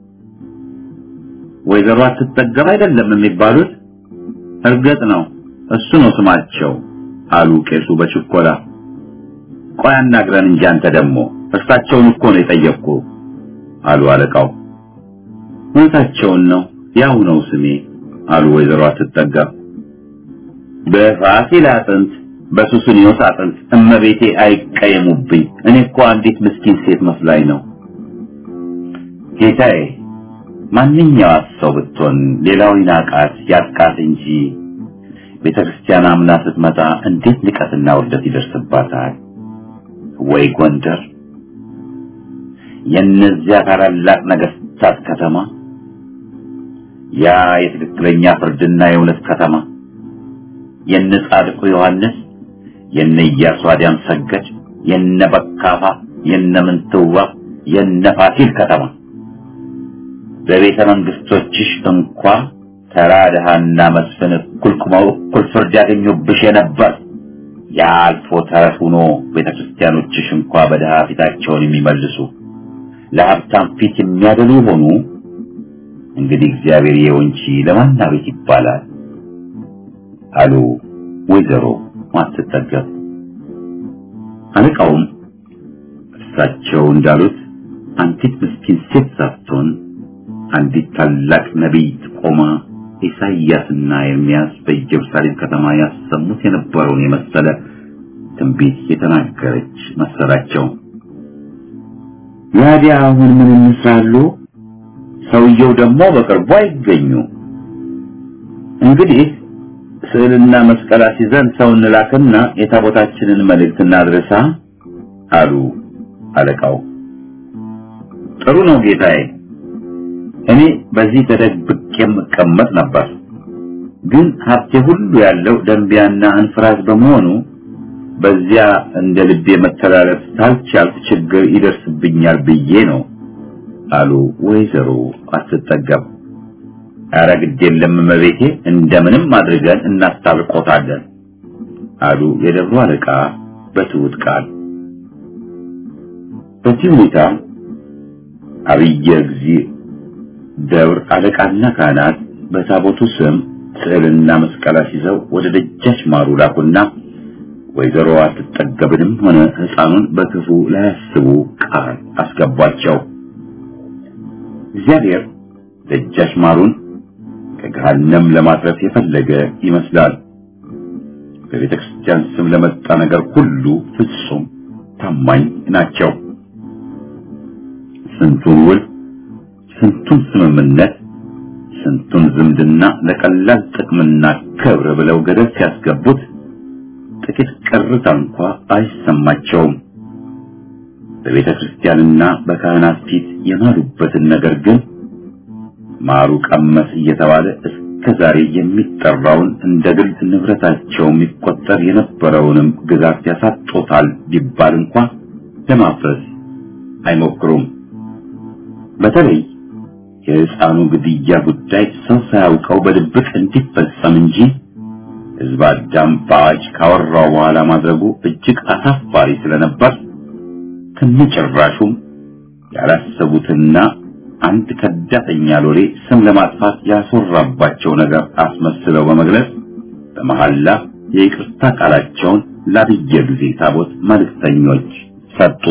S1: ወይዘሮ አትጠገብ አይደለም የሚባሉት? እርግጥ ነው እሱ ነው ስማቸው አሉ ቄሱ በችኮላ። ቆይ አናግረን እንጂ አንተ ደግሞ እርሳቸውን እኮ ነው የጠየቅኩ አሉ አለቃው። እውነታቸውን ነው ያው ነው ስሜ አሉ ወይዘሮ አትጠገብ። በፋሲል አጥንት በሱስንዮስ አጥንት እመቤቴ አይቀየሙብኝ። እኔ እኮ አንዲት ምስኪን ሴት መስላኝ ነው ጌታዬ። ማንኛዋት ሰው ብትሆን ሌላው ይናቃት ያጥቃት እንጂ ቤተ ክርስቲያን አምና ስትመጣ እንዴት ንቀትና ውርደት ይደርስባታል? ወይ ጎንደር የእነዚያ ታላላቅ ነገስታት ከተማ፣ ያ የትክክለኛ ፍርድና የእውነት ከተማ፣ የነ ጻድቁ ዮሐንስ፣ የነ ኢያሱ አዲያም ሰገድ፣ የነ በካፋ፣ የነ ምንትዋ፣ የነ ፋሲል ከተማ በቤተ መንግስቶችሽ እንኳ ተራ ድሃና መስፍን እኩል ቁመው እኩል ፍርድ ያገኙብሽ የነበር ያ አልፎ ተረት ሆኖ ቤተ ክርስቲያኖችሽ እንኳ በድሃ ፊታቸውን የሚመልሱ ለሀብታም ፊት የሚያደሉ ሆኑ። እንግዲህ እግዚአብሔር ይኸው እንጂ ለማን ቤት ይባላል አሉ ወይዘሮ ማትጠገብ። አለቃውም እርሳቸው እንዳሉት አንዲት ምስኪን ሴት ሳትሆን አንዲት ታላቅ ነቢይ ቆማ ኢሳይያስና ኤርምያስ በኢየሩሳሌም ከተማ ያሰሙት የነበረውን የመሰለ ትንቢት የተናገረች መሰላቸው። ያዲያ አሁን ምን እንስራሉ? ሰውየው ደግሞ በቅርቡ አይገኙ። እንግዲህ ስዕልና መስቀል አስይዘን ሰው እንላክና የታቦታችንን መልእክት እናድርሳ አሉ አለቃው። ጥሩ ነው ጌታዬ። እኔ በዚህ ተደብቄ የምቀመጥ ነበር፣ ግን ሀብቴ ሁሉ ያለው ደንቢያና እንፍራዝ በመሆኑ በዚያ እንደ ልቤ መተላለፍ ታልቻልኩ ችግር ይደርስብኛል ብዬ ነው አሉ ወይዘሮ አትጠገብ። ኧረ ግድ የለም እመቤቴ፣ እንደምንም አድርገን እናስታርቆታለን አሉ የደብሩ አለቃ በትሑት ቃል። በዚህ ሁኔታ አብየ እግዚእ ደብር አለቃና ካህናት በታቦቱ ስም ስዕልና መስቀል አስይዘው ወደ ደጃች ማሩ ላኩና ወይዘሮ አትጠገብንም ሆነ ሕፃኑን በክፉ ላያስቡ ቃል አስገቧቸው። እግዚአብሔር ደጃች ማሩን ከገሃነም ለማትረፍ የፈለገ ይመስላል። በቤተ ክርስቲያን ስም ለመጣ ነገር ሁሉ ፍጹም ታማኝ ናቸው። ስንቱን ውል ስንቱን ስምምነት ስንቱን ዝምድና ለቀላል ጥቅምና ክብር ብለው ገደል ሲያስገቡት ጥቂት ቅርታ እንኳ አይሰማቸውም። በቤተ ክርስቲያንና በካህናት ፊት የማሉበትን ነገር ግን ማሩ ቀመስ እየተባለ እስከ ዛሬ የሚጠራውን እንደ ግል ንብረታቸው የሚቆጠር የነበረውንም ግዛት ያሳጦታል ቢባል እንኳ ለማፍረስ አይሞክሩም። በተለይ የሕፃኑ ግድያ ጉዳይ ሰው ሳያውቀው በድብቅ እንዲፈጸም እንጂ ሕዝብ አዳም በአዋጅ ካወራው በኋላ ማድረጉ እጅግ አሳፋሪ ስለነበር ከነጭራሹም ያላሰቡትና አንድ ከዳተኛ ሎሌ ስም ለማጥፋት ያስወራባቸው ነገር አስመስለው በመግለጽ በመሐላ የይቅርታ ቃላቸውን ለአብየ ጊዜ ታቦት መልእክተኞች ሰጡ።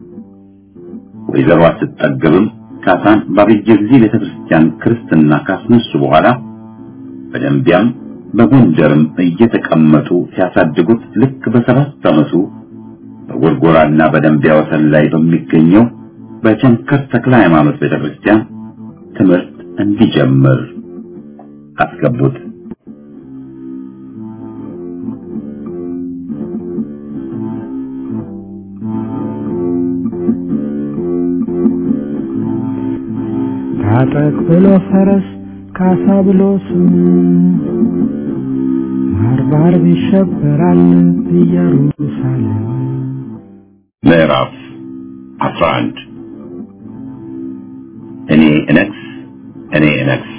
S1: ወይዘሮ አትጠገብም ካሳን በአብየ ጊዜ ቤተክርስቲያን ክርስትና ካስነሱ በኋላ በደንቢያም በጎንደርም እየተቀመጡ ሲያሳድጉት ልክ በሰባት ዓመቱ በጎርጎራና በደንቢያ ወሰን ላይ በሚገኘው በቸንከር ተክለ ሃይማኖት ቤተክርስቲያን ትምህርት እንዲጀምር አስገቡት።
S3: ታጠቅ ብሎ ፈረስ ካሳ ብሎ ስም አርብ አርብ ይሸበራል ኢየሩሳሌም
S1: ምዕራፍ 11 እኔ እነግስ እኔ እነግስ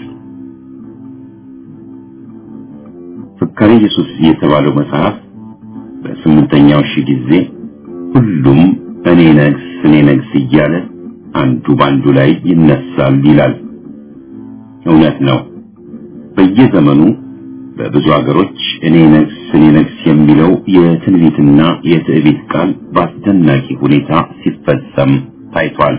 S1: ፍካሬ ኢየሱስ የተባለው መጽሐፍ በስምንተኛው ሺህ ጊዜ ሁሉም እኔ ነግስ እኔ ነግስ እያለ አንዱ ባንዱ ላይ ይነሳል ይላል። እውነት ነው። በየዘመኑ በብዙ ሀገሮች እኔ ነግስ እኔ ነግስ የሚለው የትንቢትና የትዕቢት ቃል በአስደናቂ ሁኔታ ሲፈጸም ታይቷል።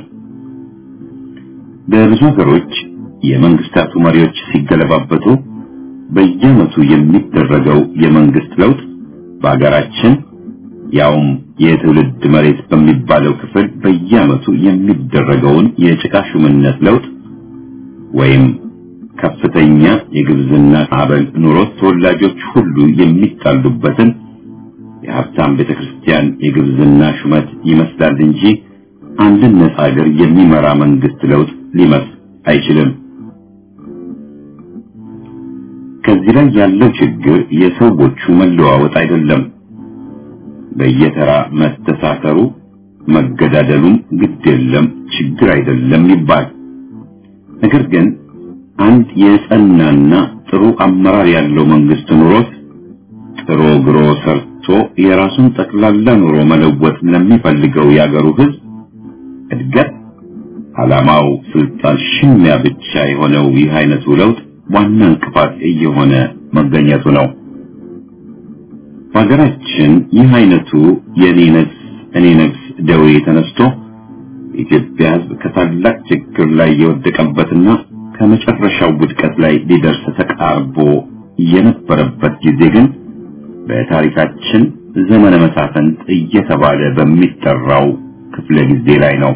S1: በብዙ ሀገሮች የመንግስታቱ መሪዎች ሲገለባበጡ በየዓመቱ የሚደረገው የመንግስት ለውጥ በሀገራችን ያውም የትውልድ መሬት በሚባለው ክፍል በየዓመቱ የሚደረገውን የጭቃ ሹምነት ለውጥ ወይም ከፍተኛ የግብዝና አበል ኑሮት ተወላጆች ሁሉ የሚጣሉበትን የሀብታም ቤተክርስቲያን የግብዝና ሹመት ይመስላል እንጂ አንድን ነጻ ሀገር የሚመራ መንግስት ለውጥ ሊመስል አይችልም። ከዚህ ላይ ያለው ችግር የሰዎቹ መለዋወጥ አይደለም። በየተራ መተሳሰሩ መገዳደሉም ግድ የለም ችግር አይደለም ይባል። ነገር ግን አንድ የጸናና ጥሩ አመራር ያለው መንግስት ኑሮት ጥሮ ግሮ ሰርቶ የራሱን ጠቅላላ ኑሮ መለወጥ ለሚፈልገው ያገሩ ህዝብ እድገት ዓላማው ስልጣን ሽሚያ ብቻ የሆነው ይህ አይነቱ ለውጥ ዋና እንቅፋት እየሆነ መገኘቱ ነው። በሀገራችን ይህ አይነቱ የኔ ነግስ እኔ ነግስ ደዌ ተነስቶ የኢትዮጵያ ህዝብ ከታላቅ ችግር ላይ የወደቀበትና ከመጨረሻው ውድቀት ላይ ሊደርስ ተቃርቦ የነበረበት ጊዜ ግን በታሪካችን ዘመነ መሳፍንት እየተባለ በሚጠራው ክፍለ ጊዜ ላይ ነው።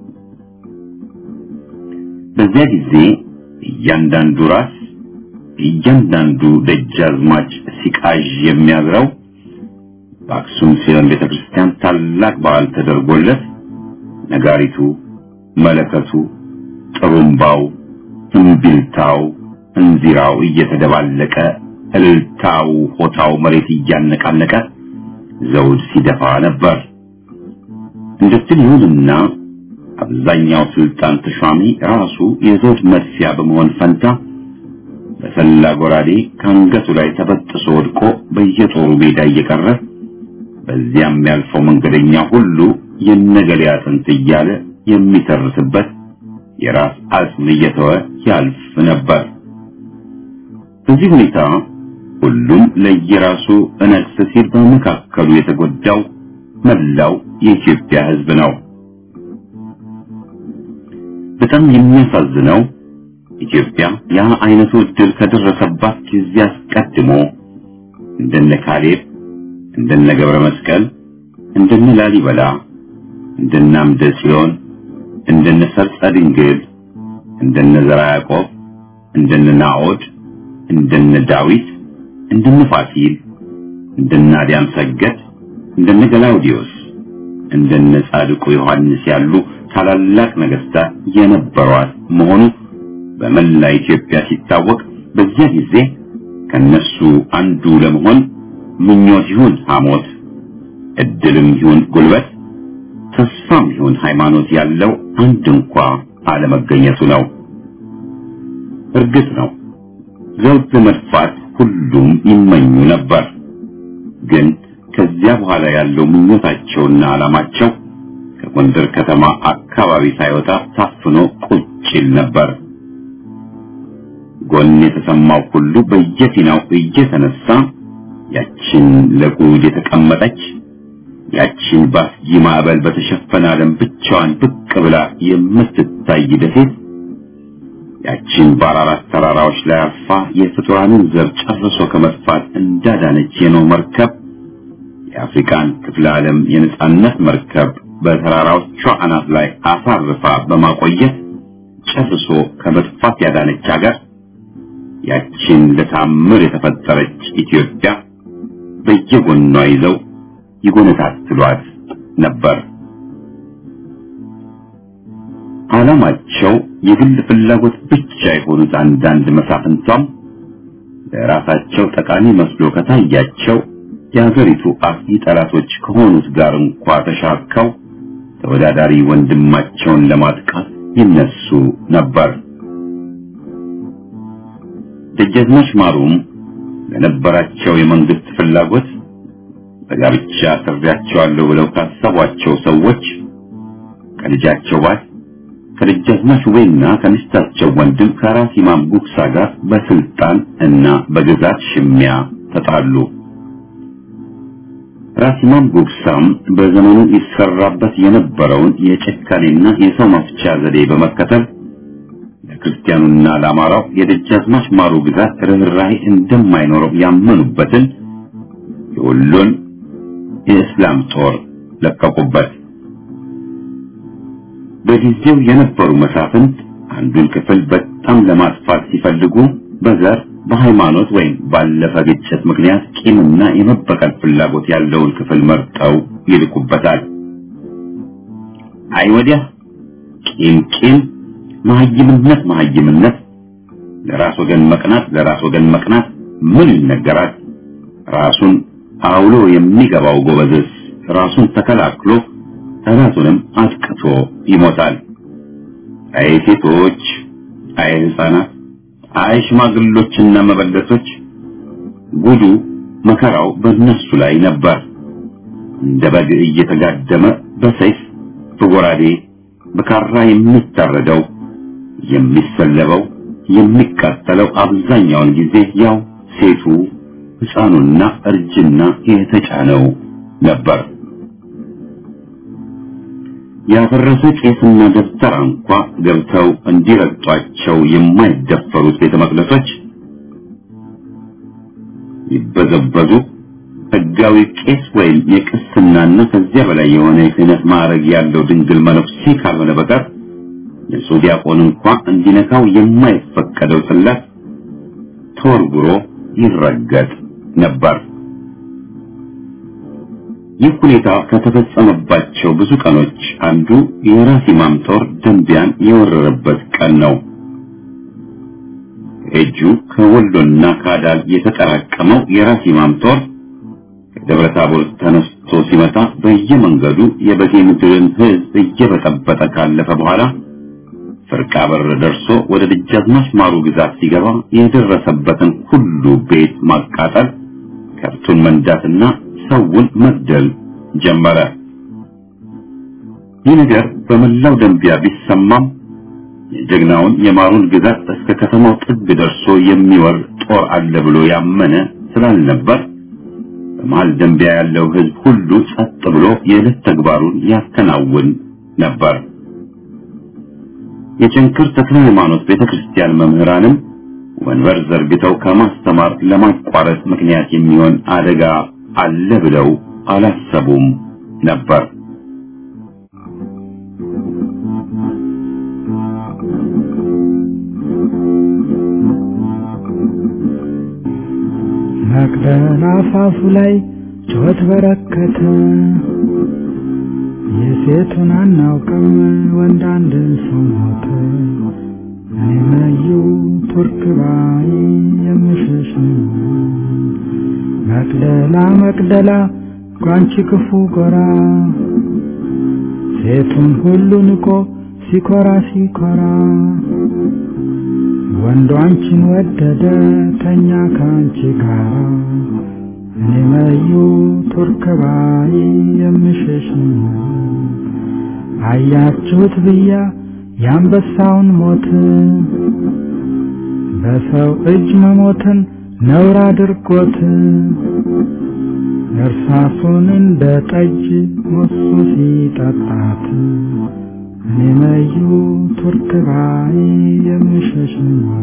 S1: በዚያ ጊዜ እያንዳንዱ ራስ እያንዳንዱ ደጃዝማች ሲቃዥ የሚያዝረው በአክሱም ጽዮን ቤተክርስቲያን ታላቅ በዓል ተደርጎለት ነጋሪቱ፣ መለከቱ፣ ጥሩምባው፣ እምቢልታው፣ እንዚራው እየተደባለቀ እልልታው፣ ሆታው መሬት እያነቃነቀ ዘውድ ሲደፋ ነበር። እንደዚህ ይሁንና አብዛኛው ስልጣን ተሿሚ ራሱ የዘውድ መጥፊያ በመሆን ፈንታ በሰላ ጎራዴ ከአንገቱ ላይ ተበጥሶ ወድቆ በየጦሩ ሜዳ እየቀረ በዚያም ያልፈው መንገደኛ ሁሉ የነገሌ አጥንት እያለ የሚተርስበት የራስ አጽም እየተወ ያልፍ ነበር። በዚህ ሁኔታ ሁሉም ለየራሱ እነግስ ሲል በመካከሉ የተጎዳው መላው የኢትዮጵያ ሕዝብ ነው። በጣም የሚያሳዝነው ኢትዮጵያ ያ አይነቱ እድል ከደረሰባት ጊዜ አስቀድሞ እንደነ ካሌብ፣ እንደነ ገብረ መስቀል፣ እንደነ ላሊበላ፣ እንደነ አምደ ጽዮን፣ እንደነ ሰርጸ ድንግል፣ እንደነ ዘራ ያዕቆብ፣ እንደነ ናዖድ፣ እንደነ ዳዊት፣ እንደነ ፋሲል፣ እንደነ አዲያም ሰገድ፣ እንደነ ገላውዲዮስ፣ እንደነ ጻድቁ ዮሐንስ ያሉ ታላላቅ ነገስታት የነበሯት መሆኑ በመላ ኢትዮጵያ ሲታወቅ በዚያ ጊዜ ከነሱ አንዱ ለመሆን ምኞት ይሁን ሐሞት፣ እድልም ይሁን ጉልበት፣ ተስፋም ይሁን ሃይማኖት ያለው አንድ እንኳ አለመገኘቱ ነው። እርግጥ ነው ዘውድ ለመድፋት ሁሉም ይመኙ ነበር። ግን ከዚያ በኋላ ያለው ምኞታቸውና ዓላማቸው ከጎንደር ከተማ አካባቢ ሳይወጣ ታፍኖ ቁጭ ይል ነበር። ጎን የተሰማው ሁሉ በየፊናው እየተነሳ ያችን ለጉድ የተቀመጠች ያችን በአስጊ ማዕበል በተሸፈነ ዓለም ብቻዋን ብቅ ብላ የምትታይ ደሴት ያችን በአራራት ተራራዎች ላይ አርፋ የፍጡራንን ዘር ጨርሶ ከመጥፋት እንዳዳነች የኖህ መርከብ የአፍሪካን ክፍለ ዓለም የነጻነት መርከብ በተራራዎቿ አናት ላይ አሳርፋ በማቆየት ጨርሶ ከመጥፋት ያዳነች ሀገር ያችን ለታምር የተፈጠረች ኢትዮጵያ በየጎኗ ይዘው ይጎነታትሏት ነበር። ዓላማቸው የግል ፍላጎት ብቻ የሆኑት አንዳንድ መሳፍንቷም ለራሳቸው ጠቃሚ መስሎ ከታያቸው የሀገሪቱ አጥፊ ጠላቶች ከሆኑት ጋር እንኳ ተሻርከው ተወዳዳሪ ወንድማቸውን ለማጥቃት ይነሱ ነበር። ደጃዝማች ማሩም ለነበራቸው የመንግስት ፍላጎት በጋብቻ አስሬያቸዋለሁ ብለው ካሰቧቸው ሰዎች ከልጃቸው ባል ከደጃዝማች ውቤና ከሚስታቸው ወንድም ከራስ ኢማም ጉግሳ ጋር በስልጣን እና በግዛት ሽሚያ ተጣሉ። ራስ ኢማም ጉግሳም በዘመኑ ይሰራበት የነበረውን የጭካኔና የሰው መፍቻ ዘዴ በመከተል ለክርስቲያኑና ለአማራው የደጃዝማች ማሩ ግዛት ርኅራኄ እንደማይኖረው ያመኑበትን የወሎን የእስላም ጦር ለቀቁበት። በጊዜው የነበሩ መሳፍንት አንዱን ክፍል በጣም ለማጥፋት ሲፈልጉ በዘር በሃይማኖት ወይም ባለፈ ግጭት ምክንያት ቂምና የመበቀል ፍላጎት ያለውን ክፍል መርጠው ይልኩበታል። አይ ወዲያ ቂም ቂም፣ መሀይምነት መሀይምነት፣ ለራስ ወገን መቅናት ለራስ ወገን መቅናት ምን ይነገራል? ራሱን አውሎ የሚገባው ጎበዝስ ራሱን ተከላክሎ ጠላቱንም አጥቅቶ ይሞታል። አይ ሴቶች፣ አይ ሕፃናት፣ አይ ሽማግሎችና መበለቶች ጉዱ መከራው በእነሱ ላይ ነበር። እንደ በግ እየተጋደመ በሰይፍ በጎራዴ በካራ የሚታረደው የሚሰለበው የሚቃጠለው አብዛኛውን ጊዜ ያው ሴቱ ሕፃኑና እርጅና የተጫነው ነበር። ያፈረሰ ቄስና ደብተራ እንኳ ገብተው እንዲረግጧቸው የማይደፈሩት ቤተ መቅደሶች ይበዘበዙ ሕጋዊ ቄስ ወይም የቅስናና ከዚያ በላይ የሆነ የክህነት ማዕረግ ያለው ድንግል መነኩሴ ካልሆነ በቀር ንጹሕ ዲያቆን እንኳ እንዲነካው የማይፈቀደው ጽላት ተወርጉሮ ይረገጥ ነበር። ይህ ሁኔታ ከተፈጸመባቸው ብዙ ቀኖች አንዱ የራስ ኢማም ጦር ደንቢያን የወረረበት ቀን ነው። እጁ ከወሎና ከአዳል የተጠራቀመው የራስ ኢማም ጦር ከደብረ ታቦር ተነስቶ ሲመጣ በየመንገዱ የበጌ ምድርን ሕዝብ እየበጠበጠ ካለፈ በኋላ ፍርቃ በር ደርሶ ወደ ደጃዝማች ማሩ ግዛት ሲገባ የደረሰበትን ሁሉ ቤት ማቃጠል፣ ከብቱን መንዳትና ሰውን መግደል ጀመረ። ይህ ነገር በመላው ደንቢያ ቢሰማም የጀግናውን የማሩን ግዛት እስከ ከተማው ጥግ ደርሶ የሚወር ጦር አለ ብሎ ያመነ ስላልነበር በመሃል ደንቢያ ያለው ሕዝብ ሁሉ ጸጥ ብሎ የዕለት ተግባሩን ያከናውን ነበር። የቸንክር ተክለ ሃይማኖት ቤተክርስቲያን መምህራንም ወንበር ዘርግተው ከማስተማር ለማቋረጥ ምክንያት የሚሆን አደጋ አለ ብለው አላሰቡም ነበር።
S3: መቅደላ አፋፉ ላይ ጩኸት በረከተ። የሴቱን አናውቅም ወንድ አንድ ሰው ሞተ። እኔ መዩ ቱርክ ባይ የምሸሽ መቅደላ መቅደላ ጓንቺ ክፉ ጎራ ሴቱን ሁሉ ንቆ ሲኮራ ሲኮራ ወንዱ አንቺን ወደደ ተኛ ከአንቺ ጋራ እኔ መዩ ቱርክ ባይ የምሸሽ አያችሁት ብያ የአንበሳውን ሞት በሰው እጅ መሞትን ነውር አድርጎት እርሳሱን እንደ ጠጅ ሞሱ ሲጠጣት እኔ መዩ ቱርክ ባይ የምሸሽ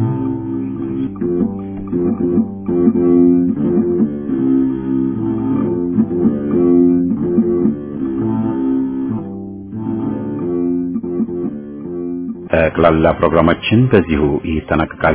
S1: ጠቅላላ ፕሮግራማችን በዚሁ ይጠናቀቃል።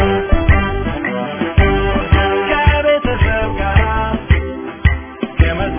S4: ከቤተሰብ ጋር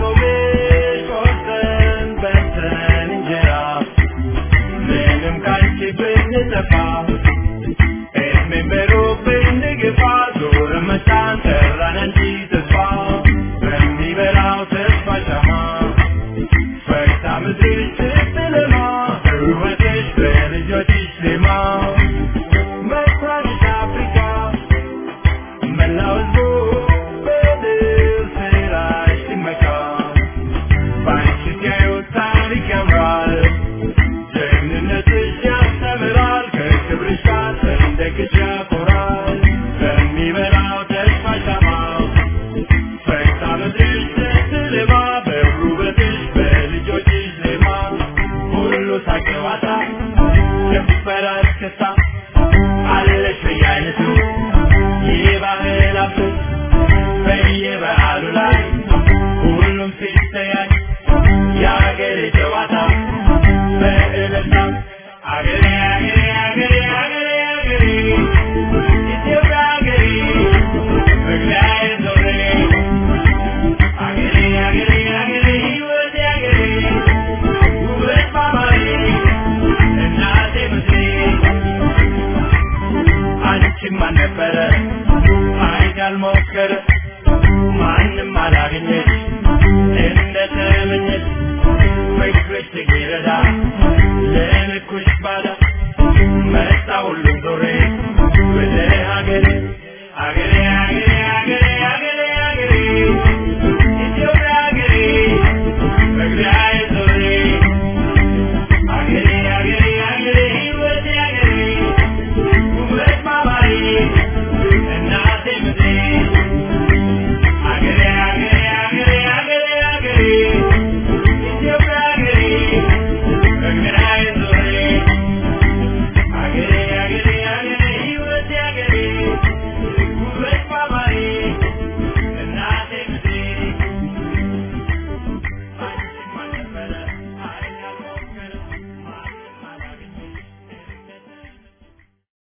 S4: ያልሞከረ ማንም አላገኘች እንደተመኘች ፍቅርሽ ትግረዳ ለልኩሽ ባዳ መጣ ሁሉም ዞሬ ወደ ሀገሬ ሀገሬ ሀገሬ